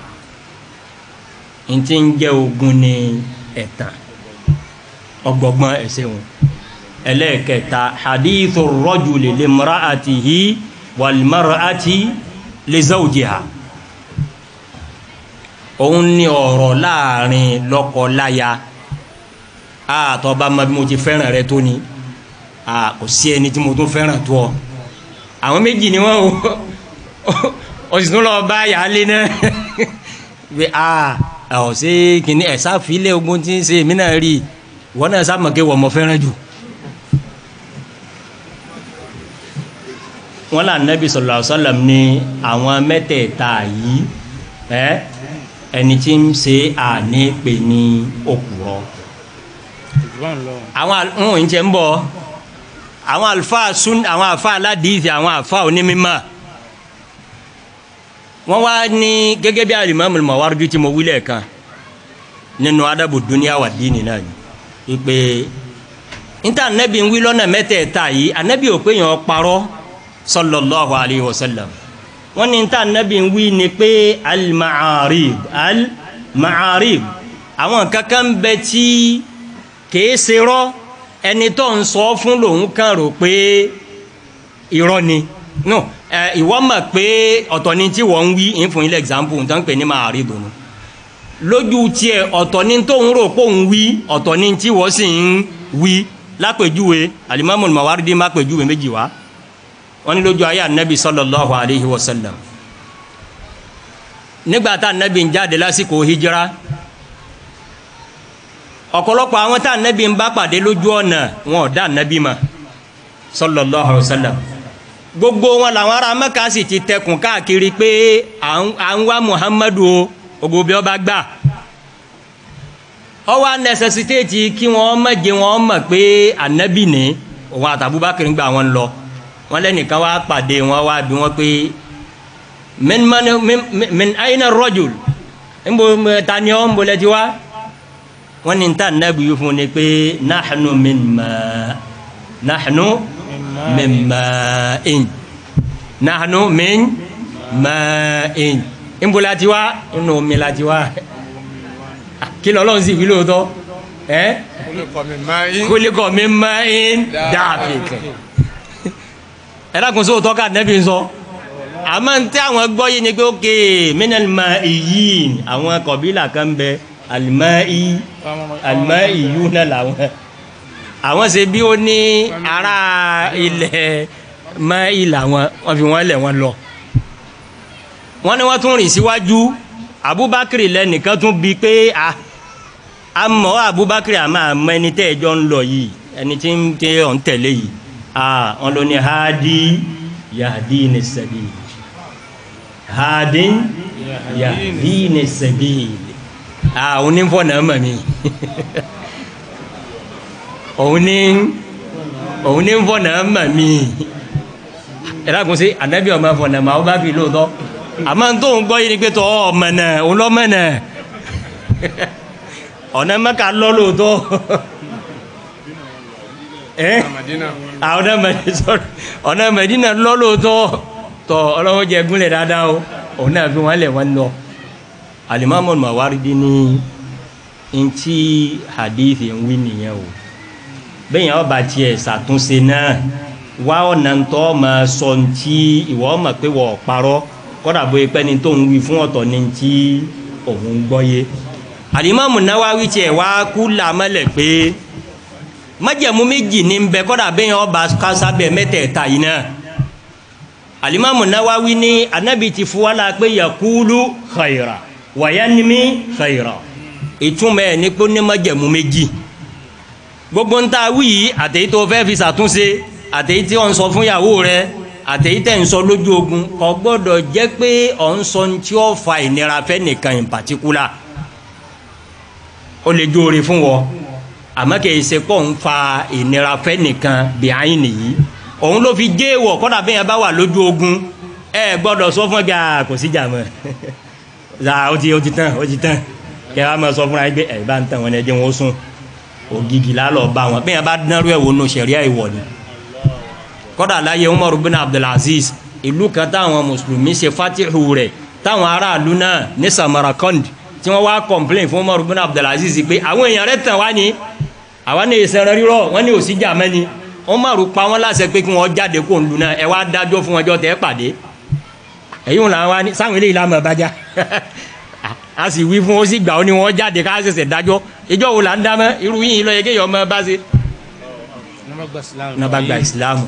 Speaker 1: ntí ń jẹ́ ogun ní ẹ̀tàn ọgbọgbọn ẹsẹ wọn ẹlẹ́ẹ̀kẹta hadithu rọ́jùlì lè mara àti hi wàlmara àti lè zawjiha òun ní ọ̀rọ̀ láàrin lọ́kọ-láya àtọ́ bá ma bí mo ti fẹ́ràn rẹ tó ni kò sí ẹni tí mo tún fẹ́ràn tó ọ àwọn méjì ni wọ́n o o sì tún lọ bá yàálé náà bí a ọ̀ sí kìíní ẹ̀ sáfilẹ̀ ogun tí ń ṣe mí náà rí i wọn náà sábà ké wọ́n mọ fẹ́ràn jù wọn là nẹ́bí sallallahu alaihi wasallam ní àwọn mẹ́tẹ̀ẹ̀ta yìí ẹ ẹni tí ń ṣe àní pè ní òkúrọ̀ àwọn ohun ìjẹ́ ń bọ̀ àwọn àlùfáà sún àwọn àfa aládìísì àwọn àfa onímọ̀ wọ́n wá ní gẹ́gẹ́ bí Al-Imam Al-Mawardi tí mo wí lẹ́ẹ̀kan nínú adabu dunya wa dini náà ni ìpè níta anabi ń wí lọ́nà mẹ́tẹ̀ẹ̀ta yìí anabi ò pé yàn parọ́ sallallahu alayhi wa sallam wọ́n ní níta anabi ń wí ni pé al-ma'arib al-ma'arib àwọn kankan bẹ tí kìí ṣe rọ́ ẹni tó ń sọ fún lòun kàn rò pé irọ́ ni no ẹ ìwọ mọ̀ pé ọ̀tọ̀ ni tí wọ́n ń wí ń fún ilé example nǹkan pè ní ma'arib nù lójú tiẹ̀ ọ̀tọ̀ ní tóun rò pé òun wí ọ̀tọ̀ ní tí wọ́n sì ń wí lápèjúwe alimami mawaridi má pèjúwe méjì wá wọ́n ní lójú ayé anabi sallallahu alayhi wa sallam nígbà tá anabi ń jáde lásìkò hijira ọ̀pọ̀lọpọ̀ àwọn tá anabi ń bá pàdé lójú ọ̀nà wọn ò dá anabi mọ̀ sallallahu alayhi wa sallam gbogbo wọn làwọn ará mẹ́ka sì ti tẹkùn káàkiri pé à ń wá muhammadu o ogo bí ọba gbà ọ wá nẹsẹsitéètì kí wọn mọ̀jẹ̀ wọn mọ̀ pé anabi ní òun àtàbúbákiri gbà wọn lọ wọn lẹ́nìkan wá pàdé wọn wá bí wọn pé min man min min ayna rajul nbo tani ọ nbo lẹti wá wọn ní ta anabi yìí fún ni pé nahnu min ma nahnu min ma in nahnu min ma in nbo la ti wá inú omi la ti wá kí lọ́lọ́run sì wí lóòótọ́ ẹ́ kólékọ̀ mi máa ń dàbí kẹ̀ ẹ̀dàkùn sí òótọ́ ká nẹ́bí ń sọ àmọ́ ń tẹ́ àwọn gbọ́ yìí ni pé ókè mínàlìmọ̀ ìyí àwọn kọ̀bílà kan bẹ àlìmọ́ ìyú náà làwọn àwọn ṣe bí ó ní ará ilẹ̀ mọ́ ìlà wọn wọ́n fi wọ́n lẹ̀ wọ́n lọ wọ́n ní wọ́n tún rìn síwájú abubakar lẹ́nìkan tún bi pé a amọ̀ abubakar àmọ́ àmọ́ ẹni tẹ́ ẹjọ́ ń lọ yìí ẹni tí ń tẹ́ ọ̀ ń tẹ̀lé yìí a wọn lọ ní hadi yahdi ní sẹ́bi hadi yahdi ní sẹ́bi a òun ní fọ́ náà mọ̀ mi òun ní òun ní fọ́ náà mọ̀ mi ẹ̀rọ àkùnṣe ànábì ọmọ fọ̀ náà mọ̀ abubakar lóòótọ́ àmọ́ tó ń gbọ́ yìí ni pé tọ́ ọmọ náà òun lọ́mọ náà ọ̀nà mẹ́ka lọ lóòótọ́ ẹ́ ọ̀nà mẹ́dínà sọ̀rọ̀ ọ̀nà mẹ́dínà lọ lóòótọ́ tọ́ ọlọ́wọ́ jẹ gúnlẹ̀ dáadáa o òun náà fi wọ́n lẹ̀ wọ́n lọ alimami Mawardi ní ntí hadithi ń wí nìyẹn o bẹ́ẹ̀ yẹn ọba tiẹ̀ ṣàtúnṣe náà wá ọ̀nà tó máa sọ ntí ìwọ ọmọ pé wọ́n parọ́ kọ́dà bóyá pẹ́ni tó ń wí fún ọ̀tọ̀ ní tí òun gbọ́ yé àdìmọ́mù náwáwí tiẹ̀ wá kú làmọ́lẹ̀ pé májẹ̀mú méjì ní bẹ kọ́dà bẹ́yẹn ọba kásábẹ̀ mẹ́tẹ̀ẹ̀ta yìí náà àdìmọ́mù náwáwí ní anábì ti fún wa la pé yakulu khayra wàyánimi khayra ìtumọ̀ ẹ̀ ní pé ó ní májẹ̀mú méjì gbogbo ń ta wí yìí àtẹ̀yí tó fẹ́ fi ṣàtúnṣe àtẹ̀yí tí wọ́n ń sọ fún ìyàwó rẹ̀ àtẹ̀yí tẹ̀ ń sọ lójú ogun kò gbọ́dọ̀ jẹ́ pé ọ̀ ń sọ tí ó fa ìnira fẹ́ nìkan in particular ó lè jóore fún wọ àmọ́ kì í ṣe pọ̀ ń fa ìnira fẹ́ nìkan behind nìyí òun ló fi gé wọ̀ kọ́dà bí yẹn bá wà lójú ogun ẹ gbọ́dọ̀ sọ fún ẹgbẹ́ kò sí jà mọ́ ó ti ó ti tán ó ti tán kẹ́ ẹ máa sọ fúnra yín pé ẹ̀ bá ń tàn wọn ẹ jẹ́ wọn ó sùn ògìgì lálọ́ bá wọn bẹ́ẹ̀ bá dánrú ẹ̀ wò nù sẹ̀ríà ìwọ̀ ni kọ́dà láyé Umar bin Abdulaziz ìlú kan táwọn mùsùlùmí ṣe fatihu rẹ̀ táwọn aráàlú náà ní Samarkand tí wọ́n wá complain fún Umar bin Abdulaziz pé àwọn èèyàn rẹ̀ tàn wá ní àwa ní ìsẹ̀rẹ̀ rírọ̀ wọ́n ní òsì jà mẹ́ni Umar pa wọ́n láṣẹ pé kí wọ́n jáde kó ń lu náà ẹ wá dájọ́ fún ọjọ́ tẹ́ pàdé èyí wọn làwọn wá ní sáwọn eléyìí lámọ̀ bájá a sì wí fún ó sì gbà ó ní wọ́n jáde ká ṣẹ̀ṣẹ̀ dájọ́ ìjọ wo là ń dámọ́ irú yìí lọ yẹ kéèyàn ọmọ bá ṣe náà bá gba ìsìlámù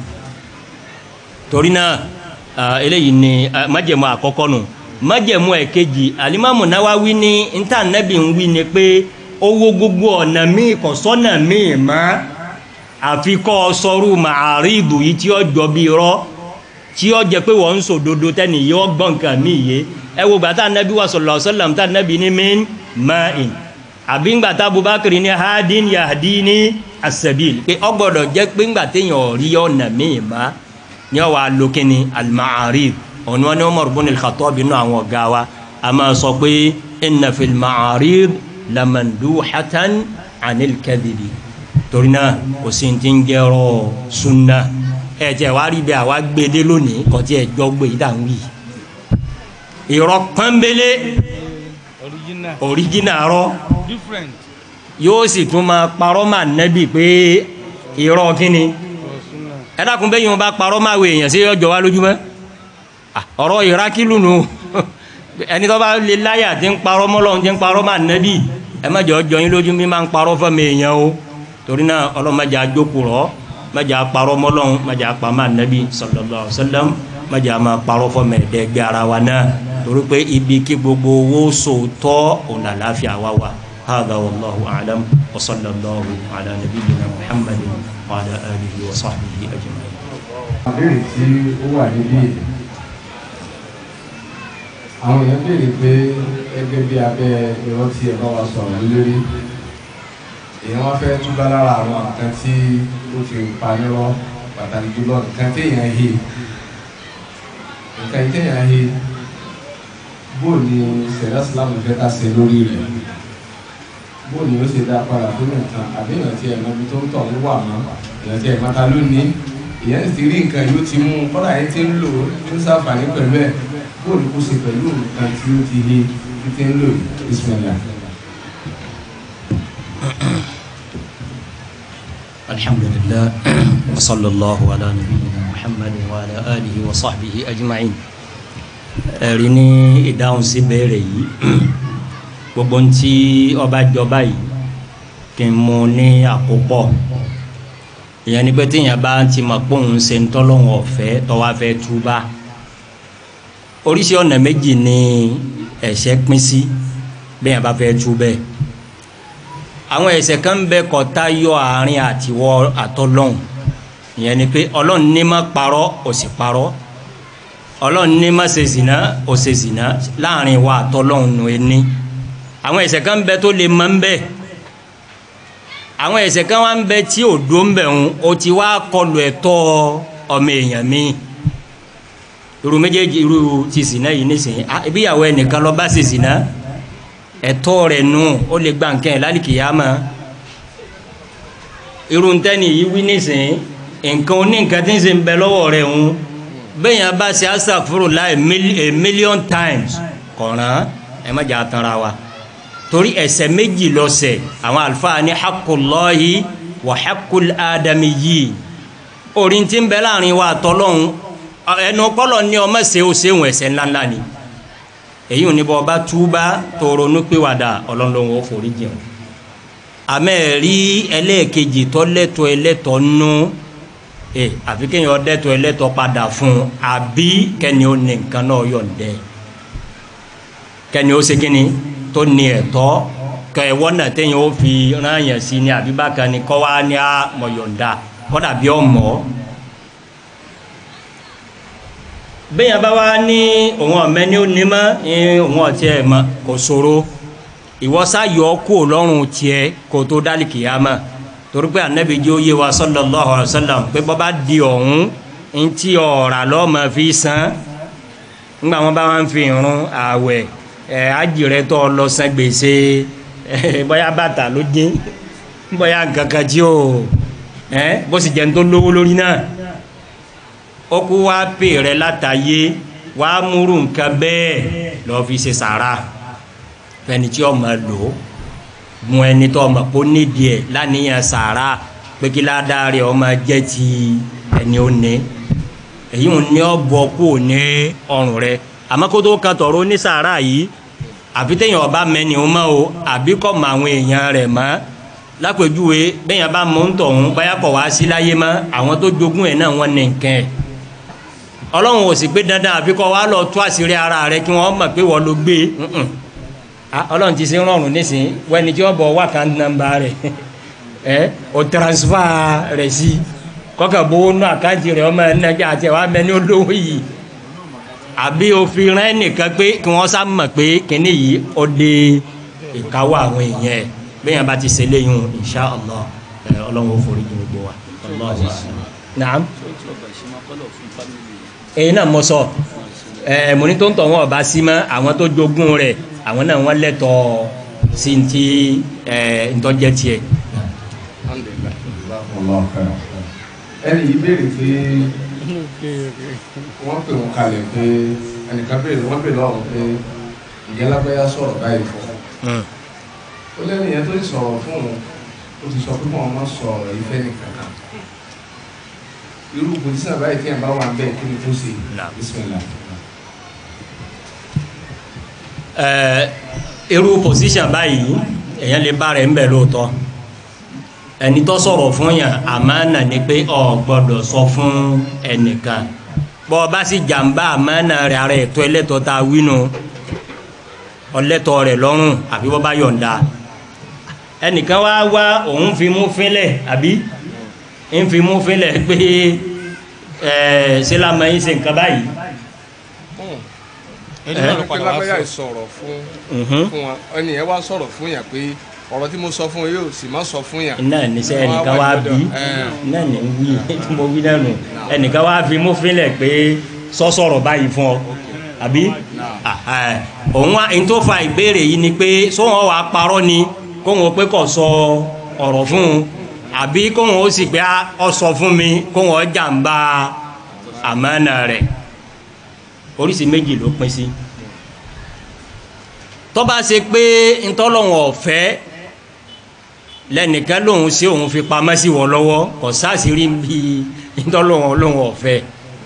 Speaker 1: torí náà eléyìí ni májẹ̀mú àkọ́kọ́ nù májẹ̀mú ẹ̀kejì alimami Nawawi ní níta nẹ́bí ń wí ni pé owó gbogbo ọ̀nà míì kò sọ́nà míì mọ́ àfi kọ́ sọ́rù màárìdù yìí tí ó jọ bí rọ́ tí ó jẹ pé wọ́n ń sòdodo tẹ́ni yóò gbọ́n nǹkan míì yé ẹ wo gbàtà nẹ́bí wa sallallahu alaihi wasallam tá nẹ́bí ní min ma'in àbí ngbàtà Abubakar ní hadin yahdini as-sabil pé ó gbọ́dọ̀ jẹ́ pé ngbàtà èèyàn rí ọ̀nà míì mọ́ ní ọwọ́ alókínní al-ma'arib ọ̀nà wọn ni Umar ibn al-Khattab nínú àwọn ọ̀gá wa a máa sọ pé inna fil ma'arib lamanduhatan anil kadhibi torí náà kò sí ti ń jẹ́rọ sunna ẹ jẹ́ wá rí bẹ́ẹ̀ àwa gbédé lónìí kò tí ẹ jọ gbé yìí dà ń wí. irọ́ pọ́nbélé
Speaker 3: original
Speaker 1: original rọ
Speaker 3: different
Speaker 1: yóò sì tún máa parọ́ máa nẹ́bí pé irọ́ kíni
Speaker 3: for sunna
Speaker 1: ẹ dákun bẹ́ẹ̀ yìí wọn bá parọ́ máa wo èèyàn sí ọjọ́ wa lójúmọ́ Ah, ọ̀rọ̀ ìrákìlù nù ẹni tó bá lè láyà tí ń parọ́ mọ́lọ́run tí ń parọ́ máa nẹ́bí ẹ má jẹ́ ọjọ́ yín lójú mi máa ń parọ́ fẹ́mi èèyàn o torí náà ọlọ́mọdé àjókòó rọ́ mẹjẹ akparọ mọlọn mẹjẹ akpama nabi sallallahu alaihi wasallam mẹjẹ ama kparọ fọmọ ẹdẹgbẹ ara wa náà torí pé ibi kí gbogbo wo sòótọ́ ọ̀nà láfíà wa wa hàdà wàlláhu alam wa sallallahu ala nabiyyina muhammadin wa ala alihi wa sahbihi ajma'in.
Speaker 4: àbẹ̀rẹ̀ tí ó wà níbí àwọn èèyàn béèrè pé gẹ́gẹ́ bí abẹ́ irọ́ tí ẹ bá wa sọ̀rọ̀ lórí èèyàn wá fẹ́ túbá lára àwọn nǹkan tí ó ti pa nírọ́ pàtàkì jùlọ nǹkan tí èèyàn he nǹkan tí èèyàn he bó ni sẹ̀dá sílámù fẹ́ ká ṣe lórí rẹ̀ bó ni ó ṣe dá padà fún nǹkan àbí èèyàn tí ẹ̀mọ́ ibi tó ń tọ̀ ń wà mọ́ èèyàn tí ẹ̀mọ́ ta ló ní èèyàn ti rí nǹkan yóò ti mú un kọ́dà yẹn ti ń lò ó ń ṣàǹfààní pẹ̀lú ẹ̀ bó ni kó ṣe pẹ̀lú nǹkan tí ó ti he tí ti ń lò ìsìnlẹ̀
Speaker 1: الحمد لله وصلى الله على نبينا محمد وعلى آله وصحبه أجمعين ẹ̀rí ní ìdáhùn sí béèrè yìí gbogbo ntí ọba jọba yìí kí n mú ní àkópọ̀ ìyẹn ni pé téèyàn bá ti mọ̀ pé òun ṣe ń tọ́lọ́wọ̀n ọ̀fẹ́ tọ́wá fẹ́ túbá oríṣi ọ̀nà méjì ni ẹ̀ṣẹ̀ pín sí bẹ́ẹ̀ bá fẹ́ tú bẹ́ẹ̀ àwọn ẹ̀ṣẹ̀ kan ń bẹ kọta yọ àárín àtiwọ àtọlọ́hun ìyẹn ni pé Ọlọ́run ní má parọ́ ó sì parọ́ Ọlọ́run ní má ṣe zìnà ó ṣe zìnà láàrin wa àtọlọ́hun nù ẹni àwọn ẹ̀ṣẹ̀ kan ń bẹ tó lè mọ ń bẹ àwọn ẹ̀ṣẹ̀ kan wá ń bẹ tí ò dó ń bẹ ń o ti wá kọlu ẹ̀tọ́ ọmọ èèyàn mi irú méjèèjì irú ti zìnà yìí nísìnyí ah ibi ìyàwó ẹnìkan lọ bá ṣe zìnà ẹ̀tọ́ rẹ̀ nù ó lè gba nǹkan ẹ̀ lálìkìyàmá irun tẹ́ni yìí wí nísìnyí nǹkan oní nǹkan tí ń ṣe ń bẹ lọ́wọ́ rẹ̀ ń bẹ́ẹ̀ yẹn bá ṣe astaghfirullah a million times kọ̀ọ̀ràn ẹ má jà tanra wa torí ẹ̀ṣẹ̀ méjì lọ́ṣẹ̀ àwọn àlùfáà ní haqqullahi wa haqqul adamiyyin orin tí ń bẹ láàrin wa àtọ́lọ́hún ẹnu kọ́lọ̀ ní ọmọ ṣe ó ṣe òun ẹ̀ṣẹ̀ ńláńlá ni èyí ò ní bọ́ ọba túbá tó ronú pìwàdà ọlọ́run ó forí jìn àmẹ́ rí ẹlẹ́ẹ̀kejì tọ́lẹ́tọ̀ ẹlẹ́tọ̀ nú ẹ àfi kéèyàn ọdẹ́tọ̀ ẹlẹ́tọ̀ padà fún un àbí kẹ́ni ó ní nǹkan náà yọ̀ǹdẹ́ kẹ́ni ó ṣe kíni tó ní ẹ̀tọ́ kẹ́ ẹ wọ́nà téèyàn ó fi rányàn sí ni àbí bákan ni kọ́ wá ní á mọ̀ yọ̀ǹda kọ́dà bí ọmọ bẹ́yàn bá wá ní òun ọ̀mẹ́ ní ó ní mọ́ ní òun ọ̀tí ẹ̀ mọ́ kò ṣòro ìwọ́sá yọ kú lọ́rùn tiẹ̀ kò tó dálì kìyàmọ́ torí pé ànábì jẹ́ ó yé wa sallallahu alaihi wasallam pé bọ́ bá di ọ̀hún ń tí ọ̀rà lọ́mọ fi san ńgbà wọn bá wọn fi irun ààwẹ̀ ẹ̀ ájìrẹ́ tó lọ san gbèsè bóyá bàtà ló dín bóyá nǹkankan tí o bó sì jẹ́ ń tó lówó lórí náà ó kú wá pè rẹ látàyé wá múrù nǹkan bẹ́ẹ̀ lọ́ọ́ fi ṣe sàrà fẹni tí ọmọ lò ó mú ẹni tó ọmọ kó nídìí ẹ lánìyàn sàrà pé kí ládàá rẹ ọmọ jẹ́ ti ẹni ó ní èyí ń ní ọbọ kú ní ọrùn rẹ àmọ́ kó tó kan tọ̀rọ̀ ní sàrà yìí àfi téèyàn ọba mẹ́ni ó mọ́ o àbí kọ́ mọ àwọn èèyàn rẹ̀ mọ́ lápèjúwe bẹ́yàn bá mọ́ ń tọ̀hún báyà kọ̀ wá sí láyé mọ́ àwọn tó jogún ẹ̀ náà wọ́n ní nǹkan ẹ̀ ọlọ́run ò sì gbé dandan àfi kọ́ wá lọ tú àṣírí ara rẹ kí wọ́n mọ̀ pé wọ́n ló gbé ọlọ́run ti ṣe rọrùn nísìn wẹ́ni tí wọ́n bọ̀ wá kan nọ́mbà rẹ̀ ẹ o transfer rẹ̀ sí kọ́kà bówó nù àkáǹtì rẹ̀ ọmọ ẹ̀nàgbẹ́ àti ẹ̀wà mẹ́ni olówó yìí àbí òfin rẹ̀ nìkan pé kí wọ́n sá mọ̀ pé kíní yìí ó dé ìkáwọ́ àwọn èèyàn ẹ̀ bẹ́ẹ̀ bá ti ṣe léyìn insha Allah ọlọ́run ó forí jìn gbogbo wa Allahu a'lam. naam èyí náà mo sọ ẹ mo ní tó ń tọ̀ wọn ọba sí mọ́ àwọn tó jogún rẹ̀ àwọn náà wọ́n lẹ́tọ̀ọ́ sí ti ẹ ntọ́jẹ́ tiẹ̀.
Speaker 4: ẹni yìí béèrè pé wọ́n pè wọ́n kalẹ̀ pé ẹnìkan béèrè wọ́n béèrè lọ́wọ́ pé ìyá lágbáyà sọ̀rọ̀ báyìí fún un ó lẹ́nu yẹn tó ti sọ̀rọ̀ fún un ó ti sọ pé wọ́n máa sọ̀rọ̀ ìfẹ́ nìkan kan irú pòtísà báyìí tí yẹn bá wà bẹ́ẹ̀ kí ni tó ṣe bisimilá.
Speaker 1: ẹ irú pòsíṣàn báyìí èèyàn lè bá rẹ̀ ń bẹ̀ lóòótọ́ ẹni tó sọ̀rọ̀ fún yàn àmánà ni pé ọ gbọ́dọ̀ sọ fún ẹnìkan bọ́ ọ bá sì jàǹbá àmánà rẹ̀ ara ẹ̀tọ́ ẹlẹ́tọ́ ta wínú ọlẹ́tọ́ rẹ̀ lọ́rùn àbí wọ́n bá yọ̀ǹda ẹnìkan wá wá òun fi mú fínlẹ̀ àbí ń fi mú fínlẹ̀ pé ẹ̀ ṣé lámà yín ṣe nǹkan báyìí
Speaker 3: ẹni náà ló
Speaker 2: pé
Speaker 3: padà wá
Speaker 2: lágbáyà
Speaker 3: sọ
Speaker 2: sọ̀rọ̀ fún
Speaker 1: Mhm.
Speaker 2: fún wa ẹni yẹn wá sọ̀rọ̀ fún yàn pé ọ̀rọ̀ tí mo sọ fún yóò sì má sọ fún yàn.
Speaker 1: náà níṣẹ́ ẹnìkan wá bí náà ní ń wí tí mo wí náà nù ẹnìkan wá fi mú fínlẹ̀ pé sọ́sọ̀rọ̀ báyìí fún ọ àbí Àhà. òun wá ní tó fa ìbéèrè yìí ni pé sóhun wàá parọ́ ni kóhun pé kò sọ ọ̀rọ̀ fún un àbí kóhun ó sì pé á, ọ sọ fún mi kóhun ọ jàǹbá àmánà rẹ̀ oríṣi méjì ló pín sí tó bá ṣe pé ntọ́lọ́wọ̀n ọ̀fẹ́ lẹ́nìkan lòun sí òun fi pamọ́ sí wọ lọ́wọ́ kò sáàsìrí bí ntọ́lọ́wọ̀n lòun ọ̀fẹ́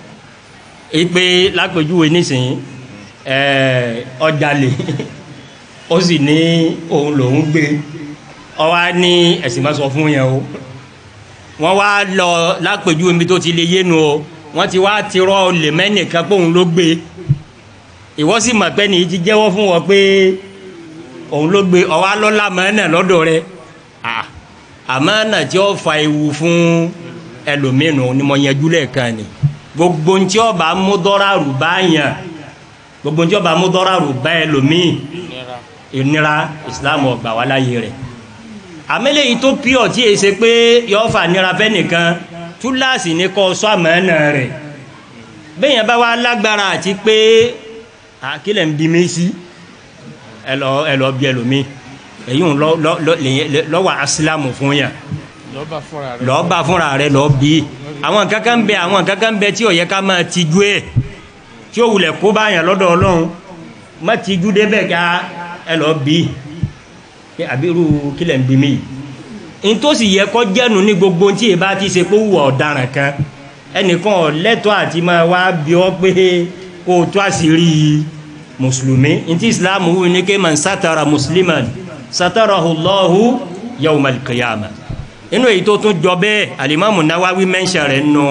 Speaker 1: ipe lápèjúwe nísìnyí ẹ̀ẹ́ ọjàlè ó sì ní òun lòun gbé ọ wá ní ẹ̀sìn máa sọ fún yẹn o wọ́n wá lọ lápèjúwe mi tó ti lè yénu o wọ́n ti wá tirọ́ olè mẹ́nìkan pé òun ló gbé ìwọ sì mọ̀ pé nìyí ti jẹ́wọ́ fún wọn pé òun ló gbé ọwọ́ alọ́lá mọ́nà lọ́dọ̀ rẹ̀ Ah, àmọ́nà tí ó fa ewu fún ẹlòmíràn ni mo yẹjú lẹ́ẹ̀kan ni gbogbo ntí ọba múdọ́ràrù bá yàn gbogbo ntí ọba múdọ́ràrù bá ẹlòmíì ìnira Islam ọgbà wà láyé rẹ̀ àmẹ́lẹ̀ yìí tó pure tí èsè pé yọ fà nira fẹ́ nìkan túláàsì ní kọ́ sọ àmọ́nà rẹ̀ bẹ́ẹ̀ yẹn bá wà lágbára àti pé àkílẹ̀ ń bí mi sí ẹlọ ẹlọ bí ẹlòmí èyí ń lọ lọ lọ lèyìn- lọ́wọ́ asilamu fún yà
Speaker 3: lọ́ba fúnra rẹ̀
Speaker 1: lọ́ọ́ bá fúnra rẹ̀ lọ́ọ́ bí àwọn kankan bẹ àwọn kankan bẹ tí ó yẹ ká máa tijú ẹ̀ tí ó wulẹ̀ kó bá yàn lọ́dọ̀ ọlọ́run má tijú débẹ̀ ká ẹ lọ́ọ́ bí pé àbírú kílẹ̀ ń bí mi yìí ntòsí yẹ kọ́ jẹ́nu ní gbogbo tí èyí bá ti ṣe pé wù ọ̀daràn kan ẹnìkan ò lẹ́tọ̀ọ́ àti máa wá bí ọ pé kó o tó àṣírí mùsùlùmí ntí islam wù ní kí man sátara musliman sátarahu Allahu yawmal qiyamah inú èyí tó tún jọ bẹ́ẹ̀ alimami nawawi mẹ́ńṣẹ̀ rẹ̀ nù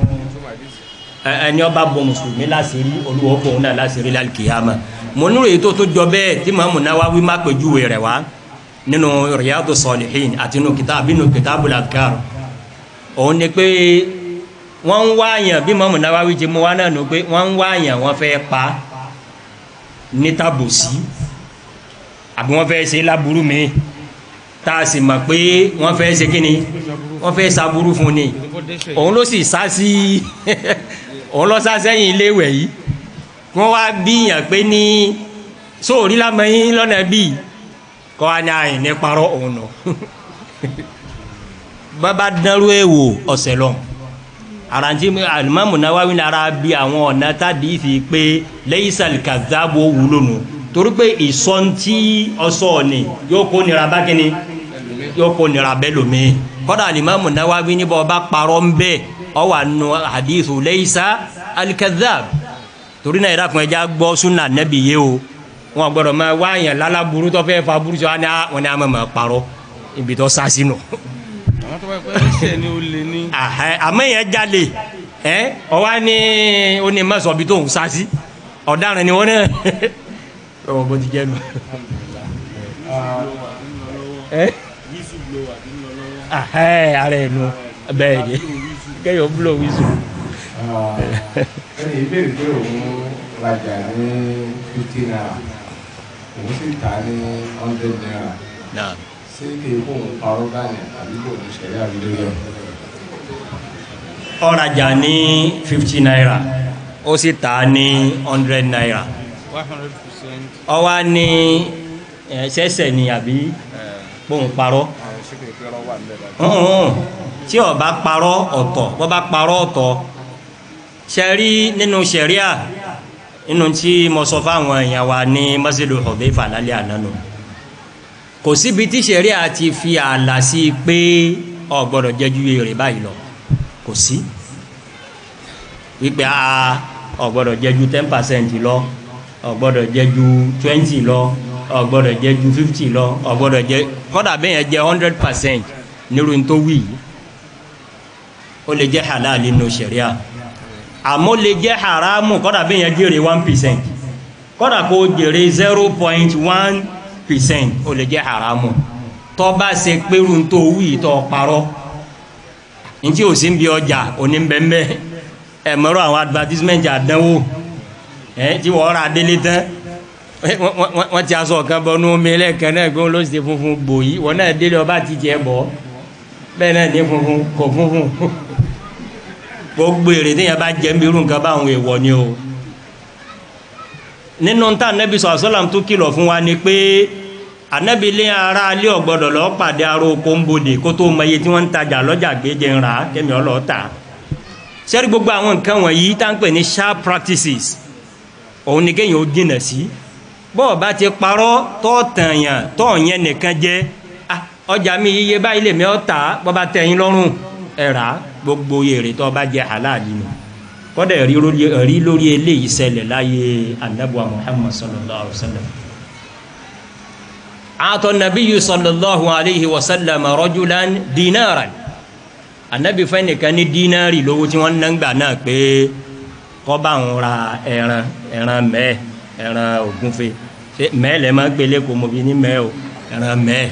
Speaker 1: ẹni ọba bọ mùsùlùmí láṣìírí olúwo fòun náà láṣìírí lálùkìyàmà mo nírò èyí tó tún jọ bẹ́ẹ̀ tí mamu nawawi má pèjúwe rẹ̀ wá nínú riyadu salihin àti nínú kitabu nínú kitabu lakar òun ni pé wọ́n ń wáyàn bí mamu nawawi ti mú wá náà nù pé wọ́n ń wáyàn wọ́n fẹ́ pa ní tàbùsí àbí wọ́n fẹ́ ṣe láburú mi tá a sì mọ̀ pé wọ́n fẹ́ ṣe kíni wọ́n fẹ́ ṣaburú fún ni
Speaker 3: kó dẹ́sẹ̀
Speaker 1: òun ló sì sá sí òun lọ sá sẹ́yìn iléèwẹ̀ yìí wọ́n wá bíyàn pé ní sóòrí lámọ́yìn lọ́nà bíi kọ́ wa ní àyìn ní parọ́ òun nù bàbá dánrú ẹ̀ wò ọ̀sẹ̀ lọ àrántí alimami Nawawi nara bí àwọn ọ̀nà tàbí fi pé leisal kazabu wúlò nù torí pé ìsọ̀ntì ọ̀sọ̀ ni yóò kó nira bá kíni yóò kó nira bẹ́ẹ̀ lómi kọ́dà alimami Nawawi níbọ̀ ọba parọ́ ń bẹ́ẹ̀ ọwà nù hadithu leisa alikazab torí náà ìdá kan ẹja gbọ́ súnà nẹ́bí yé o wọn gbọ́dọ̀ máa wá yẹn lálábùrú tó fẹ́ fa burú sọ wọn ni wọn ni a máa máa parọ́ ibi tó sá sínú.
Speaker 3: àwọn tó bá pẹ́ ẹsẹ̀ ni ó lè ní.
Speaker 1: àmọ́ yẹn jalè ẹ ọwọ́ ni ó ní má sọ bí tó ń sá sí ọ̀daràn ni wọ́n náà ọwọ́ bó ti jẹ́ nu. ara ẹ̀ nu bẹ́ẹ̀ ni kẹ́yọ̀ búlò wíṣọ.
Speaker 4: ẹni ìbéèrè pé òun rajà ní fifty naira òun sì tà á ní hundred naira
Speaker 1: Naam.
Speaker 4: ṣé kí n kó òun parọ́ báyìí àbí kò ní ṣẹlẹ̀ àbí lórí ẹ̀.
Speaker 1: ọ̀rajà ní fifty naira ó sì tà á ní hundred naira
Speaker 3: one hundred percent.
Speaker 1: ọwọ́ ní ẹ̀, ṣẹ̀ṣẹ̀ ni àbí bóun parọ́
Speaker 2: ṣé kì í pé ọ̀rọ̀ wà nílẹ̀ báyìí.
Speaker 1: ọ̀hún tí ó bá parọ́ ọ̀tọ̀ bó bá parọ́ ọ̀tọ̀ ṣẹ̀rí nínú ṣẹ̀ríà nínú tí mo sọ fáwọn èèyàn wa ní mọ́sílù Hudhayfa lálẹ́ àná nù kò síbi tí ṣẹ̀ríà ti fi ààlà sí i pé o gbọ́dọ̀ jẹ́ ju èrè báyìí lọ kò sí wípé a o gbọ́dọ̀ jẹ́ ju ten percent lọ o gbọ́dọ̀ jẹ́ ju twenty lọ o gbọ́dọ̀ jẹ́ ju fifty lọ o gbọ́dọ̀ jẹ́ kódà bẹ́ẹ̀ yẹn jẹ́ hundred percent nírú tó wí yìí ó lè jẹ́ halal nínú ṣẹ̀ríà àmọ́ lè jẹ́ haramu kọ́dà bí yẹn jèrè one percent kọ́dà kó jèrè zero point one percent ó lè jẹ́ haramu tó bá ṣe pérù tó wí tó parọ́ ntí ò sí ń bi ọjà oníbẹ̀mbẹ̀ ẹ̀ mọ́rọ́ àwọn advertisement àdánwò ẹ̀ tí wọ́n ra délé tán wọ́n- wọ́n wọ́n ti aṣọ kan bọ́ ní omi ẹlẹ́kan náà gbọ́n ló ṣe funfun gbòyí wọ́n náà délé ọba ti tiẹ̀ bọ́ bẹ́ẹ̀ náà ní funfun kò funfun gbogbo èrè téèyàn bá jẹ́ nbí irú nǹkan báwọn èèwọ̀ ni o nínú tá anabi sọ àṣọlám tó kìlọ̀ fún wa ni pé anabi lé ara alẹ́ ọ̀gbọ́dọ̀ lọ́ọ́ pàdé aró kóńbodè kó tó mọ iye tí wọ́n ń tajà lọ́jà gbéjẹ ń rà kẹ́mi ọlọ́ọ̀ tà sẹ́rí gbogbo àwọn nǹkan wọ̀nyí tá ń pè ní sharp practices òun ni kéèyàn ó jìnà sí bọ́ọ̀ bá ti parọ́ tọ́ tàyàn tọ́ yẹn nìkan jẹ́ ah, ọjà mi iye báyìí lèmi ọ́ tà bọ́ bá tẹ̀yìn lọ́rùn ẹ̀ rà á gbogbo èrè tó bá jẹ́ halali nù kọ́dà ẹ̀rí lórí ẹ̀rí lórí eléyìí ṣẹlẹ̀ láyé anabuwa muhammad sallallahu alayhi wa sallam àtọ̀ nabiyyu sallallahu alayhi wa sallam rajulan dinaran anabi fẹ́ nìkan ní dínárì lówó tí wọ́n ń nàgbà náà pé kó bá ń ra ẹran ẹran mẹ́ẹ̀ ẹran ògúnfe ṣé mẹ́ẹ̀ lẹ́ máa gbélé kò mọ̀ bí ní mẹ́ẹ̀ o ẹran mẹ́ẹ̀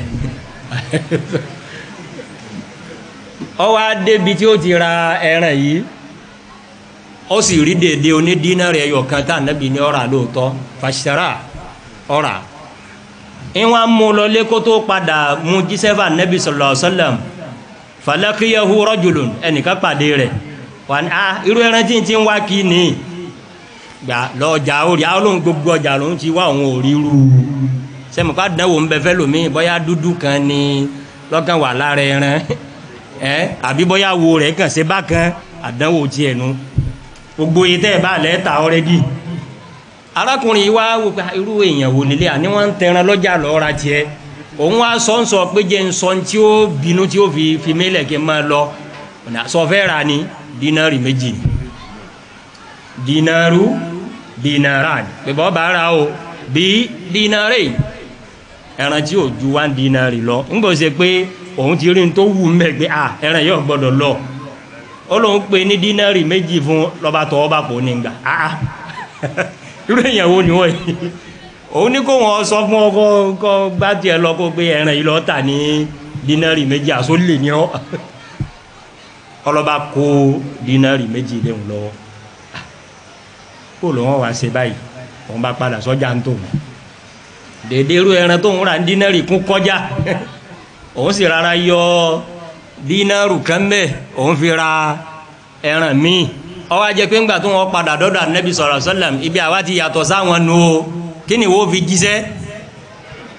Speaker 1: ó wá débi tí ó ti ra ẹran yìí ó sì rí dèdè oní dínárì ẹyọ kan tá anabi ní ọ̀rà lóòótọ́ fàṣẹrà ọ̀rà ìwọ̀n mú lọ lé kó tó padà mú jísẹ́fà anabi sallallahu alaihi wasallam falakiyahu rajulun ẹnìkan pàdé rẹ̀ wà ní ah irú ẹran tí n ti ń wá kí ni gbà lọ́jà orí àwọn olóhùn gbogbo ọjà lòún ti wá òun ò rí rú sẹ́mi ká dánwò ń bẹ fẹ́ lómi bóyá dúdú kan ni lọ́kàn wà lára ẹran ẹ àbí bóyá wo rẹ̀ kàn ṣe bákan àdánwò tiẹ̀ nu gbogbo yìí tẹ́ ẹ bá lẹ́ ta ọ́rẹ́dì arákùnrin yìí wá wò pé irú èèyàn wò nílé àní wọ́n ń tẹran lọ́jà lọ́ọ́ ra tiẹ̀ òun wá sọ ń sọ pé jẹ́ ń sọ tí ó bínú tí ó fi fi mílẹ̀ kí n máa lọ ọ̀nà sọfẹ́ ra ni dínárì méjì ni dínárù dínáràn pé bọ́ bá ra o bí dínárì ẹran tí ò ju wá dínárì lọ ń gbọ́ ṣe pé òun ti rí n tó wù mẹ́ pé à ẹran yóò gbọ́dọ̀ lọ ó lóun pe ní dínárì méjì fún lọ́ba tọ́ ọba kò ní gbà á irú èèyàn wo ni wọ́n yìí òun ní kó wọn sọ fún ọkọ kọ gbá tiẹ̀ lọ kó gbé ẹran yìí lọ tà ní dínárì méjì àṣọ lè ní ọ ọlọ́ba kó dínárì méjì léwu lọ́wọ́ kó ló wọn wá ṣe báyìí wọn bá padà sọ́jà ń tò dèdè irú ẹran tó ń ra dínárì kún kọjá òun sì rárá yọ dínárù kan bẹ́ẹ̀ òun fi ra ẹran míì ọwọ́ ajẹ́ pé ńgbà tó wọn padà dọ́dọ̀ anabi sọ̀rọ̀ sọ́lẹ̀m ibi àwa ti yàtọ̀ sáwọn nu o kí ni wo fi jíṣẹ́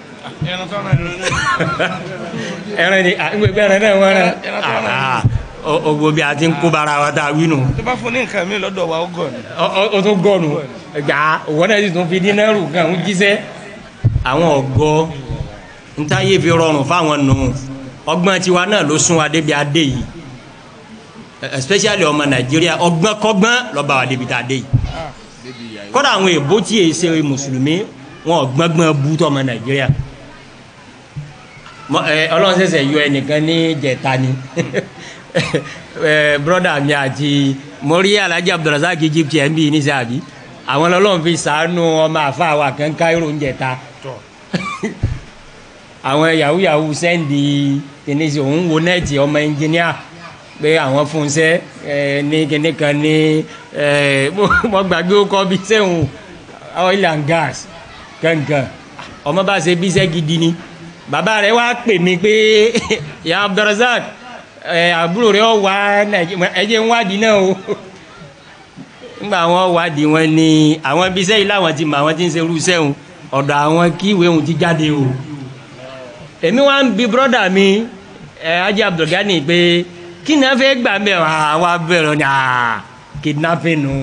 Speaker 3: ẹran tó ràn ẹran náà.
Speaker 1: ẹran ni àgbẹ̀ ẹran náà wọ́n rán
Speaker 3: Ẹran tó rán.
Speaker 1: Ah, o- ogbó bí a ti ń kó bara wa tá a wí nù
Speaker 3: tó bá fún ní nǹkan mi lọ́dọ̀ wa ó gọ̀ ni.
Speaker 1: Ọ- ọ- o tún gọ̀nù gbà òwò náà sì tún fi dínárù kan ń jíṣẹ́ àwọn ọ̀gọ́ ntáyé fi rọrùn fáwọn nù ọgbọ́n tiwa náà ló sún wa débi adé yìí especially ọmọ nàìjíríà ọgbọ́n kọ́gbọ́n lọ́ba wa débi tá a dé yìí
Speaker 2: débi ìyá yìí.
Speaker 1: kọ́dà àwọn èbó tí èyí ṣe mùsùlùmí wọn ò gbọ́ngbọ́n bú tọmọ nàìjíríà Mọ- ẹ, ọlọ́run ṣẹ̀ṣẹ̀ yọ ẹnìkan ní jẹ̀ta ni ẹ, brọ́dà mi àti mọ́rí alhaji abdulrasaq egypt ẹ̀ ń bí níṣẹ́ àbí àwọn ọlọ́run fi sàánú ọmọ àfa wa kan káírò ń jẹ̀ta àwọn yahoo yahoo sẹ́ndì kìnìṣì òun wo nẹ́ẹ̀tì ọmọ ẹnjìníà pé àwọn fúnṣẹ́ ẹ ní kíní kan ní ẹ mo gbàgbé ó kọ́ bí sẹ́hùn oil and gas kankan ọmọ bá ṣe bíṣẹ́ gidi ni bàbá rẹ̀ wá pè mí pé ya abdulrasaq ẹ àbúrò rẹ̀ ọ wá nàìjíríà ẹ jẹ́ ń wádìí náà o nígbà wọn wádìí wọn ni àwọn bíṣẹ́ yìí láwọn ti mọ àwọn tí ń ṣe irú sẹ́hùn ọ̀dọ̀ àwọn kíwèé òun ti jáde o èmi wá ń bi brọ́dà mi ẹ ajé abdulgani pé kí ni a fẹ́ gbà mẹ́ àwa bẹ̀rẹ̀ ni aa kidnapping nù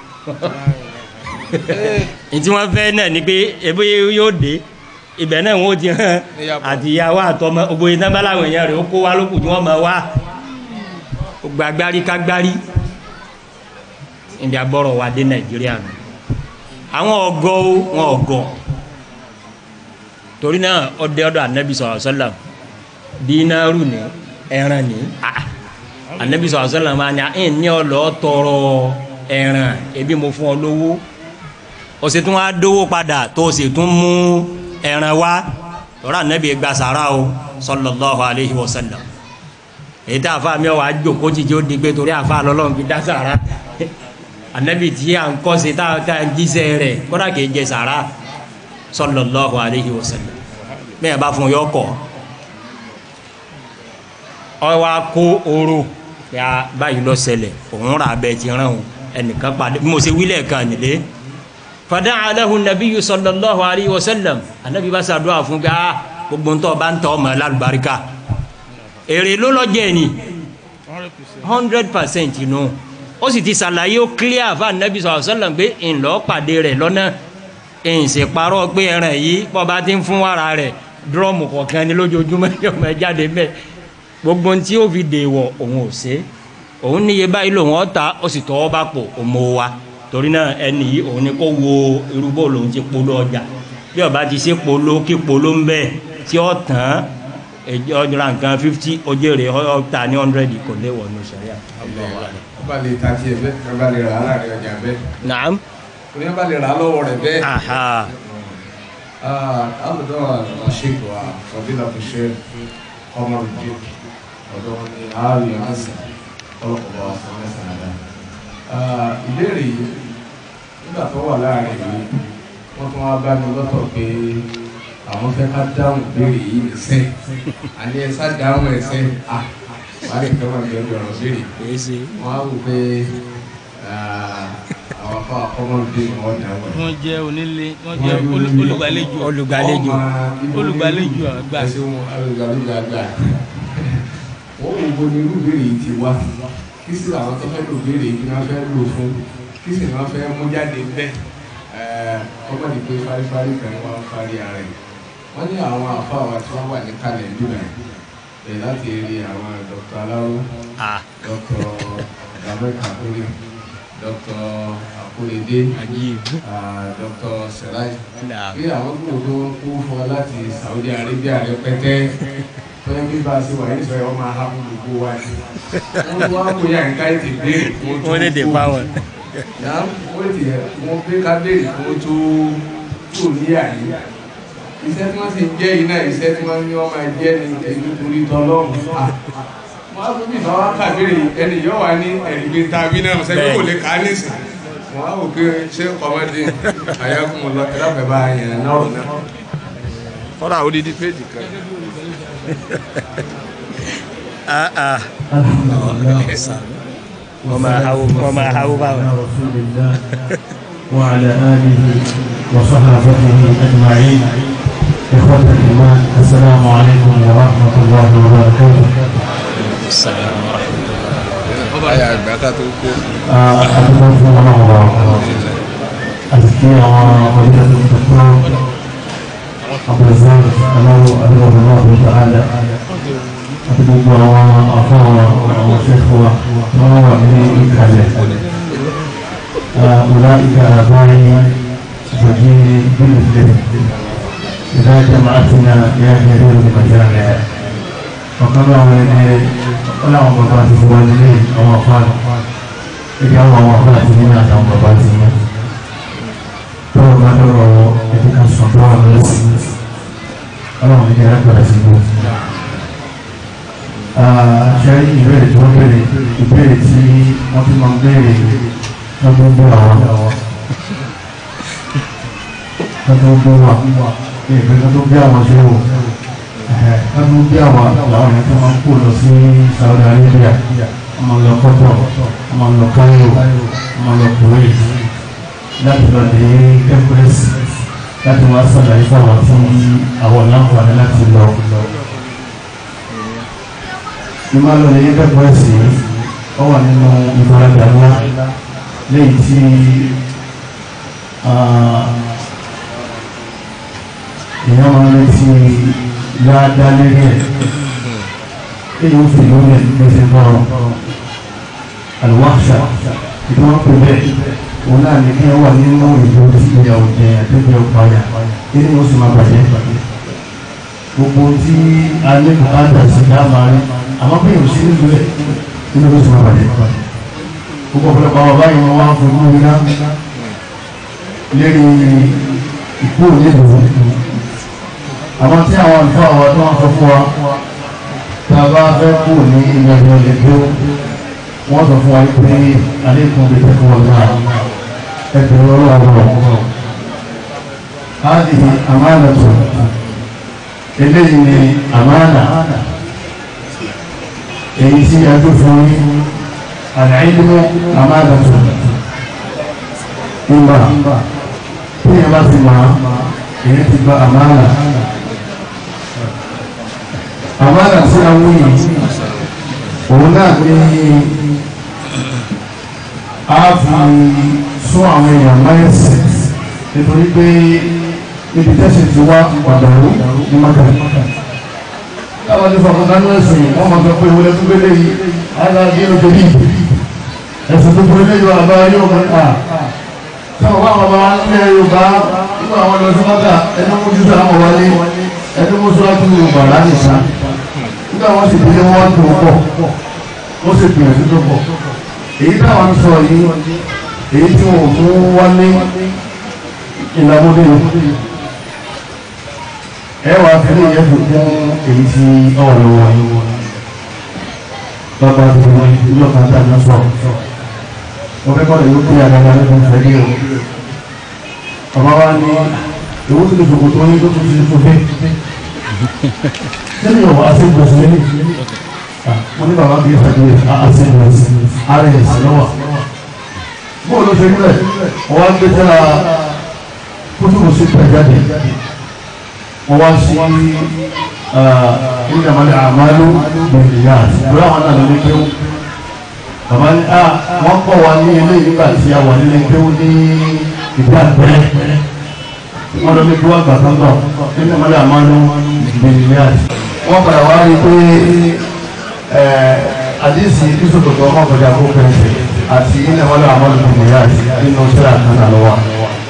Speaker 1: ntí wọ́n fẹ́ náà ni pé ebi yóò dé ibẹ̀ náà wọ́n ti hàn
Speaker 2: Níyàbọ̀.
Speaker 1: àti ìyàwó àtọmọ gbogbo iná bá láwọn èèyàn rẹ̀ ó kó wa lókùn tí wọ́n mọ̀ wá gbàgbárí kágbárí ìdí agbọ́rọ̀ wa dé nàìjíríà nù àwọn ọgọ́ o, wọn ọgọ́ torí náà ọdẹ ọdọ anabi sọ̀rọ̀ sọ́lá dínárù ní ẹran ní ah, anabi sọ̀rọ̀ sọ́lá máa ní ẹ̀ ní ọlọ́ tọrọ ẹran ebi mo fún ọ lówó o sì tún wá dówó padà tó o sì tún mú ẹran wá tọ́ra anabi gba sàrà o sallallahu alayhi wa sallam èyí tá a fa mi ọ wàá jòkó jíjẹ ó di pé torí àfa lọ́lọ́run fi dá sàrà anabi tí à ń kọ́ sí tá a jíṣẹ́ rẹ̀ kọ́dà kìí jẹ sàrà sallallahu alayhi wa sallam bẹ́ẹ̀ bá fún yọ kọ́ ọ wá kó oró ya báyìí lọ ṣẹlẹ̀ òun rà bẹ́ẹ̀ ti rán o ẹnìkan padà bí mo ṣe wílẹ̀ kan nílé fada alahu nabiyyu sallallahu alayhi wa sallam anabi bá ṣàdúrà fún gbà gbogbo ntọ́ bá ń tọ́ ọmọ lálùbáríkà èrè ló lọ jẹ́ ni hundred percent inú ó sì ti ṣàlàyé ó clear fún anabi sallallahu alayhi wa sallam pé ńlọ pàdé rẹ̀ lọ́nà ìsèparọ́ pé ẹran yìí bọ́ba ti ń fún wàrà rẹ̀ dúrọ́ọ̀mù kọ̀ọ̀kan ní lójoojúmọ́ yóò máa jáde mẹ́ gbogbo ohun tí ó fi dèwọ̀ òun ò ṣe òun níye báyìí lòun ọ̀ta ó sì tọwọ́ bá pò òmò wa torí náà ẹni yìí òun ni kó wo irúgbó lòun ti polo ọjà bí ọba ti ṣe polo kí polo ń bẹ tí ó tán ọjọ́ nǹkan fifty ojú rẹ̀ ọ̀ta ní hundred kò léwọ̀ ní sẹ́yà.
Speaker 4: ọba lè ta tiẹ̀ bẹ́ẹ̀ ọba lè rà á láàrin ọjà bẹ́ẹ̀
Speaker 1: naam
Speaker 4: oní ọba lè rà á lọ́wọ́ rẹ̀ bẹ́ẹ̀.
Speaker 1: aha
Speaker 4: àbùdó àṣekò àfọ̀dílà tó ṣe ọmọ rẹ̀ ọ̀dọ́ wọn ni ààrẹ ọ̀hánṣẹ́ ọlọ́pàá wa fún mẹ́sàn án dá. ìbéèrè yìí nígbà tó wà láàrin yìí wọ́n tún wá bá mi lọ́tọ̀ pé àwọn fẹ́ ká dáhùn ìbéèrè yìí nìṣẹ́ àní ẹ sá dáhùn ẹsẹ̀ à wàá lè fẹ́ wọn bí ọjọ́ ọ̀rọ̀ béèrè
Speaker 1: èyí ṣe
Speaker 4: wọ́n á wò pé àwọn afọ àkọ́mọ́lùdé ni wọ́n dáhùn ẹ̀
Speaker 3: wọ́n jẹ́ onílé wọ́n jẹ́ olú- olùgbàlejò
Speaker 1: olùgbàlejò
Speaker 3: olùgbàlejò àgbà.
Speaker 4: ẹsẹ wọn olùgbàlejò àgbà wọn wò wo ni irú béèrè yìí ti wá kí sì làwọn tó fẹ́ lò béèrè yìí ni wọ́n fẹ́ lò fún kí sì ni wọ́n fẹ́ mú jáde bẹ́ẹ̀ ọgbọ́n ní pé fárífárí kan ni wọ́n fárí ara ẹ̀ wọ́n ní àwọn àfa wa tí wọ́n wà ní kalẹ̀ nígbà yìí láti rí àwọn dr alaro
Speaker 1: ah
Speaker 4: dr dàbẹ́ kakuri dr akurede
Speaker 1: ajib
Speaker 4: ah, dr seraj
Speaker 1: naam
Speaker 4: bí àwọn gbòòrò tó ń kó fún ọ láti Saudi Arabia rẹpẹtẹ tọ́jú bí bá a ṣe wà yìí sọ yọ máa ha fún gbogbo wa ni wọ́n wá kó yà nǹka ètè béèrè fún ojú
Speaker 1: wọ́n lè dè pa wọn.
Speaker 4: yà wọ́n ti yẹ wọ́n gbé ká béèrè fún ojú tó ní àyè iṣẹ́ tí wọ́n sì ń jẹ́ yìí náà iṣẹ́ tí wọ́n ní wọ́n máa jẹ́ ní èyí torí tọ́lọ́run wọ́n á tún bí ìfọwọ́ ká béèrè ẹni yóò wá ní ẹ̀rí gbé ta bí náà sẹ́yìn kò lè ká nísìn wọ́n á wò pé ṣé kọ́mọ́dé àyàkùn lọ ẹ̀dá pẹ̀ bá yẹn náà rò náà.
Speaker 2: kọ́dà odidi péjì kan.
Speaker 1: ah ah
Speaker 5: وما
Speaker 1: وما هو بابا.
Speaker 5: رسول الله وعلى آله وصحابته أجمعين إخوة الإيمان السلام عليكم ورحمة الله وبركاته
Speaker 2: àyà àgbà ká tó kó
Speaker 5: أتمنى في الله أزكي وفضيلة الدكتور عبد الرزاق أنه أدعو الله تعالى أتمنى وأخاه وشيخه وهو من إكاله أولئك آبائي وجيني بمثله إذا جمعتنا يا جرير المجامع وكما ولد ولا مبارك والدين أو أخوان إذا هو مبارك لنا أو مبارك لنا tó o bá lọ́rọ̀ ẹ̀dí kan sọ tó wà lọ́sí ọlọ́run ní ẹ̀rọ gbọ́dọ̀ sí gbó. ṣe ìbéèrè tó ń béèrè ìbéèrè tí wọ́n ti máa ń béèrè lọ́dún bí àwọn lọ́dún bí wà ní ìpínlẹ̀ tó bí àwọn ṣe wò lọ́dún bí àwọn làwọn yẹn tó máa ń kó lọ sí Saudi Arabia wọ́n máa ń lọ kọ́tọ̀ wọ́n máa ń lọ Cairo wọ́n máa ń lọ Kuwait láti lọ dé ẹgbẹ́sì láti wá sàlàyé fáwọn tí àwọn láǹfààní láti lọ. ní máa lọ lè ẹgbẹ́sì ó wà nínú ìfaradà ńlá lẹ́yìn tí èèyàn máa ń retí dáadáa lérí ẹ̀ èyí ó fi lórí ẹ̀ gbèsè bọ́ọ̀ àlùwàṣà ìdánwò pé bẹ́ẹ̀ òun náà ní kí ẹ wà nínú ìlú tí ìyà òjẹ àtẹ́jẹ́ ọ̀páyà kí ni ó sì máa bàjẹ́ gbogbo tí a ní bùkátà sí ká máa rí àmọ́ pé ìrùsí nílùú ẹ̀ kí ni ó sì máa bàjẹ́ gbogbo ọ̀pọ̀lọpọ̀ àwọn báyìí wọn wá fojú iná lérí ìkú nílùú àwọn tí àwọn àlùfáà wa tó wọn sọ fún wa tá a bá fẹ́ kú ní ilẹ̀ ìrọ̀lẹ́ tó wọ́n sọ fún wa pé alékùn bí tẹ́kọ̀ wọn náà ẹgbẹ̀rún ọlọ́wọ́ hádìí àmánà tó eléyìí ni àmánà èyí tí a tó fún ní àdáyébó àmánà tó ìmọ̀ tí a bá ti máa èyí ti gba àmánà àmánà tí a wú yìí òun náà ní a fi sún àwọn èèyàn mẹ́sì nítorí pé ibi tẹ́sí ti wá ọ̀dàrú ní mọ́kàlá láwọn ní fọkànlánú ẹ̀sìn wọ́n máa gbọ́ pé ìwọlé tó gbélé yìí aláàbí ló tó yìí ẹ̀sìn tó gbélé yóò àbá yóò mọ̀ nípa sáwọn bá wọn bá wá nílẹ̀ Yorùbá nígbà àwọn lọ sí mọ́kà ẹni mú jù sáwọn wọlé ẹni mú sọ́ọ́tù Yorùbá lánìí nígbà wọn sì délé wọn tó pọ̀ ó sì gbìyànjú tó pọ̀ èyí táwọn sọ yìí èyí tí wọn ò mú wálé ìlàmúdé ẹ wà á fẹ́lẹ́ yẹn tó fún èyí tí ọ̀rọ̀ lọ́wọ́ yìí bàbá tó wọ́n ìlú ọ̀kan tí a ní sọ wọ́n fẹ́ kọ́ ìlú pé àgbàgbà ní kò fẹ́ dé o bàbá wa ní ìwé tó lè fòkò tó yín tó tún ti tó fẹ́ sẹ́ni ọ̀wọ́ àti gbèsè ní wọ́n ní bàbá bí ìfẹ́ ìwé àti gbèsè ara ẹ̀ sí lọ́wọ́ bó ló ṣe nílẹ̀ wọ́n wá gbé tẹ́lá kútùbù sí pẹ̀jáde wọ́n wá sí ilé àmàlẹ́ àmàlú bẹ̀rẹ̀ yá lórí àwọn náà lórí kéwù bàbá ní à wọ́n kọ́ wa ní ilé nígbà tí a wà nílé kéwù ní ìgbà pẹ́rẹ́ wọ́n lọ ní kí wọ́n gbà tán náà ilé àmàlẹ́ àmàlú bẹ̀rẹ̀ yá wọ́n padà wá rí pé àdísì ìsòtòtò ọmọ ọ̀gbọ̀dà kó pẹ̀lú àti ilé àmàlẹ́ àmàlú bẹ̀rẹ̀ yá nínú sílẹ̀ àkànnà lọ́wọ́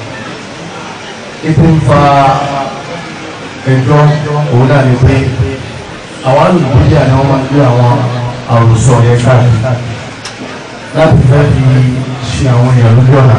Speaker 5: ètò ń fa ẹjọ́ òun náà ni pé àwọn alùpùpù ni wọ́n máa ń gbé àwọn àròsọ yẹn káàkiri láti fẹ́ fi ṣe àwọn èèyàn lójú ọ̀nà.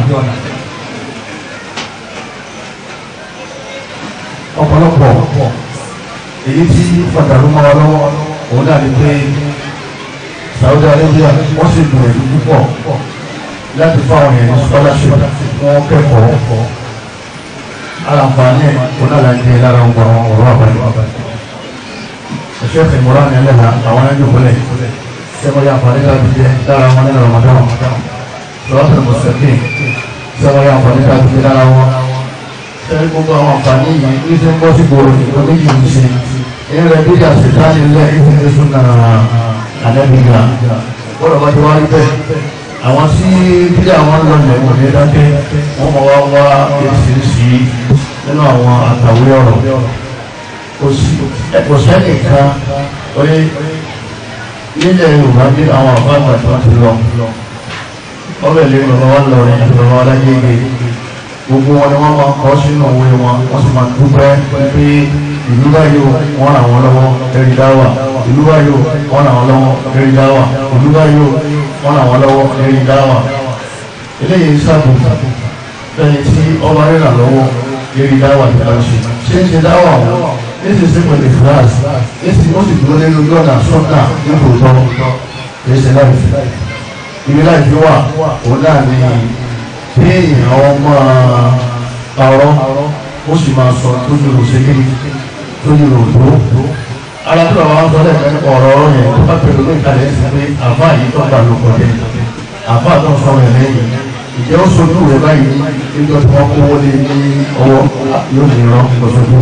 Speaker 5: ọ̀pọ̀lọpọ̀ èyí tí pàtàkì mọ́ wa lọ́wọ́ òun náà ni pé Saudi Arabia wọ́n sì gbìyànjú púpọ̀ láti fáwọn èèyàn ní scholarship wọ́n kẹ́kọ̀ọ́ alanfani onalanje lára ń gbọ́n ọ̀rọ̀ àbáyé ẹ̀ṣẹ́ ìmúra ní ẹlẹ́ha àwọn ẹjọ́ kọlẹ̀ sẹ́wọ́n yà àǹfààní ká ti jẹ́ lára wọn nínú Ramadan lọ́wọ́sẹ̀ mùsùlùmí sẹ́wọ́n yà àǹfààní ká ti jẹ́ lára wọn tẹ́lẹ̀ gbogbo àwọn àǹfààní yìí ní ti ń bọ́ sí gbòòrò nìkan méjì ń ṣe ní rẹ̀ bí àṣetánì lẹ̀ ní ti sún náà àdẹ́bíga gbọ́dọ̀ bá ti wá rí bẹ́ẹ̀ àwọn tí bí àwọn lọlẹ̀ wò ní dákẹ́ wọ́n mọ̀ wá wá èsìsì nínú àwọn àtàwé ọ̀rọ̀ kò sẹ́nìkan oye nílẹ̀ Yorùbá bí àwọn àbáàgbà tí wọ́n ti lọ ọbẹ̀ lè bàbá wa lọ rìn àti bàbá wa lágbègbè gbogbo wọn ni wọ́n máa kọ́ sínú òwe wọn wọ́n sì máa dúpẹ́ pé ìlú báyìí wọ́n ràn wọ́n lọ́wọ́ lórí dáwà ìlú báyìí wọ́n ràn wọ́n lọ́wọ́ lórí dáwà ìlú báyìí wọ́n ràn wọ́n lọ́wọ́ lórí dáwà eléyìí sábò lẹ́yìn tí ọba rírà lọ́wọ́ lórí dáwà ti bá ṣe ṣé ń ṣe dáwà wọn ní ti ṣe pẹ̀lú fúláàs ní ti ó sì dúró nínú lọ́nà sọ́nà nítòótọ́ kì í ṣe láìpẹ́ ibi láìpẹ́ wà òun náà ní kéèyàn ọmọ parọ́ ó sì máa sọ tó ní òṣèlú tó ní òdó ara tí bàbá wọn sọ lẹ́ẹ̀kan nípa ọ̀rọ̀ ọ̀rọ̀ yẹn tó bá pẹ̀lú ní ìkàlẹ̀ sí pé àbá yìí tó gbà ló kọjá àbá tó sọ rẹ̀ lẹ́yìn ìjẹ́ ó sojú rẹ̀ báyìí nígbà tí wọ́n kówó lé ní ọwọ́ yóò ní rán lọ́sọ̀tún.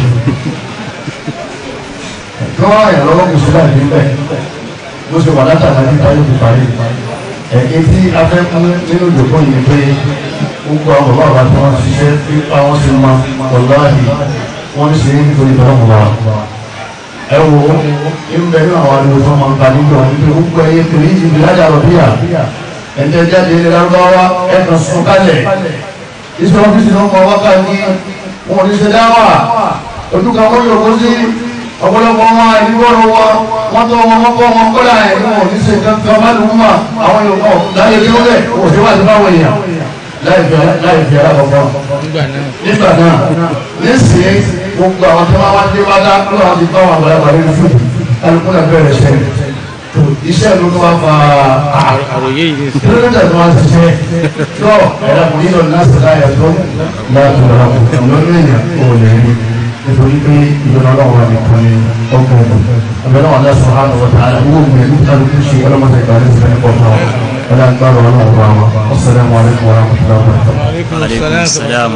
Speaker 5: kí wọ́n ràn yàn lọ́wọ́ kò sí láì níbẹ̀ bó ṣe wà látàná nípa yóò fi parí ẹ̀kí tí a fẹ́ mú nínú ìdòkó yìí pé gbogbo àwọn bàbá àbá tí wọ́n ṣiṣẹ́ pé àwọn sì mọ ọ̀láhì wọ́n ṣe é nítorí ìtọ́lọ́mù wa. ẹ wo ìbẹ̀ nínú àwọn àdúgbò tó máa ń ta nígbà wọn pé gbogbo ẹyẹ kiri ìbí lájà rọ̀ bíyà ẹ̀jẹ̀ jáde ní lárúbáwá ẹ̀kan sún kálẹ̀ ìṣẹ́ ọ́fíìsì náà mọ wákà ní wọn ò ní ṣe dáwà ojú kan wọ́n yóò kó sí ọ̀pọ̀lọpọ̀ wọn àdúgbòrò wọn wọ́n tó wọn mọ́kọ́ wọn kọ́lá ẹ̀ ní wọn ò ní ṣe kankan bá lùú mà àwọn yòókù láyé kí ó lẹ̀ wọ́n ti wá sí báwọn èèyàn láì fi alákọ̀ọ́kọ́ nígbà náà nísìnyí gbogbo àwọn tí wọ́n wá dé wá dá ló wá ti bá wọn àgbàlagbà lórí fún alùpùpù náà bẹ̀rẹ̀ ṣẹ́ iṣẹ́ ló tó wá fa
Speaker 3: àròyé yìí ní
Speaker 5: kí ló dé tó wá ti ṣe tó ẹ̀rọ kò nílò láti láyà tó láti rà kò lọ́nà èèyàn kò lè rí nítorí pé ìjọba ọlọ́run àmì kan ní ọgbọ̀n ọdún ọbẹ̀ náà wọ́n sọ hàn wọ́n tààrà owó gbìyànjú kálukú ṣe ọlọ́mọdé ìgbà ní ìfẹ́ nípa ọ̀tá wọn wọ́n dá gbàrọ̀ ọlọ́run wa wọn assalamu alaikum warahmatullahi wabarakatuh.
Speaker 1: aleykum salaam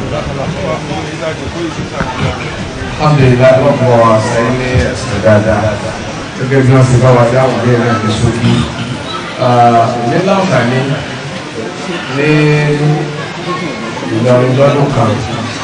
Speaker 4: alhamdulilayi wọn bọ sẹ́yìn ní ẹsẹ dáadáa gẹ́gẹ́ bí wọn ti bá wa dáhùn bí ẹni ní sókí ní láǹfààní ní Ìlọrin lọ́dún kan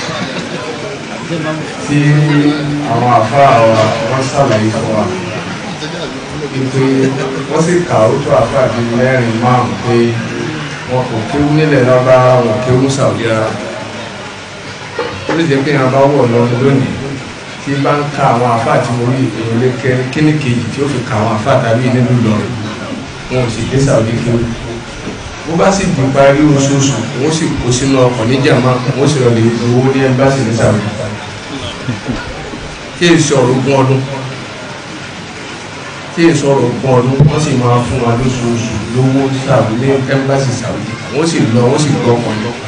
Speaker 4: tí àwọn àfáà wa wọn ṣàlàyé fún wa ìpè wọn sì kà ó tó àfáà bíi mẹ́rin márùn pé wọn kò kéwú nílẹ̀ lọ́ba wọn kéwú sàwùjọ rárá ó lè jẹ́ pé yẹn bá wọ̀ lọ lónìí tí bá ń ka àwọn àfáà tí mo rí èèyàn lé kẹ kíní kejì tí ó fi ka àwọn àfáà tàbí nínú Ìlọrin wọn ò sì dé sàwùjọ kéwú bó bá sì di parí oṣooṣù wọn sì kó sínú ọkọ̀ níjàmá wọn sì lọ lè owó ní ẹmbásì ní sàwùjọ tí èsì ọ̀rọ̀ ogún ọdún tí èsì ọ̀rọ̀ ogún ọdún wọ́n sì máa fún wa lóṣooṣù lówó sàwùjọ ní ẹmbásì sàwùjọ wọ́n sì lọ wọ́n sì gbọ́ ọkọ̀ yọ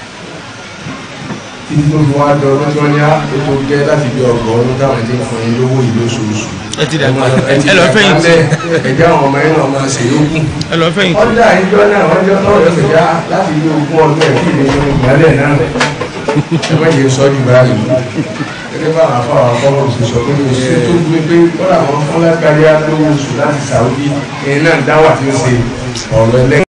Speaker 4: títí tó fi wá dọ ọdún tí wọ́n ní ètò gẹ́ láti bí ọgbọ̀n ọdún táwọn ti ń fún yín lówó yìí lóṣooṣù
Speaker 3: ẹ ti dàgbà
Speaker 4: ẹ ti
Speaker 3: ẹ lọ fẹ̀yìntì
Speaker 4: ẹjẹ àwọn ọmọ yẹn náà máa ṣe yókù
Speaker 3: ẹ lọ fẹ̀yìntì
Speaker 4: ọjà ìjọ náà wọ́n jọ tọrọ ẹsẹ̀ já láti bí ogún ọdún ẹ̀ kí ni ìgbàlẹ̀ náà ẹ má jẹ sọ́ọ́dì báyìí gẹ́gẹ́ bá àwọn afọ àwọn akọ́kọ́ ṣe sọ pé kò sí tó gbé pé kọ́lá àwọn fúnlá kárí á lówó oṣù láti Saudi ẹ̀yin náà dáwà tí ń ṣe ọ̀rọ̀ ẹlẹ́gbẹ̀ẹ́.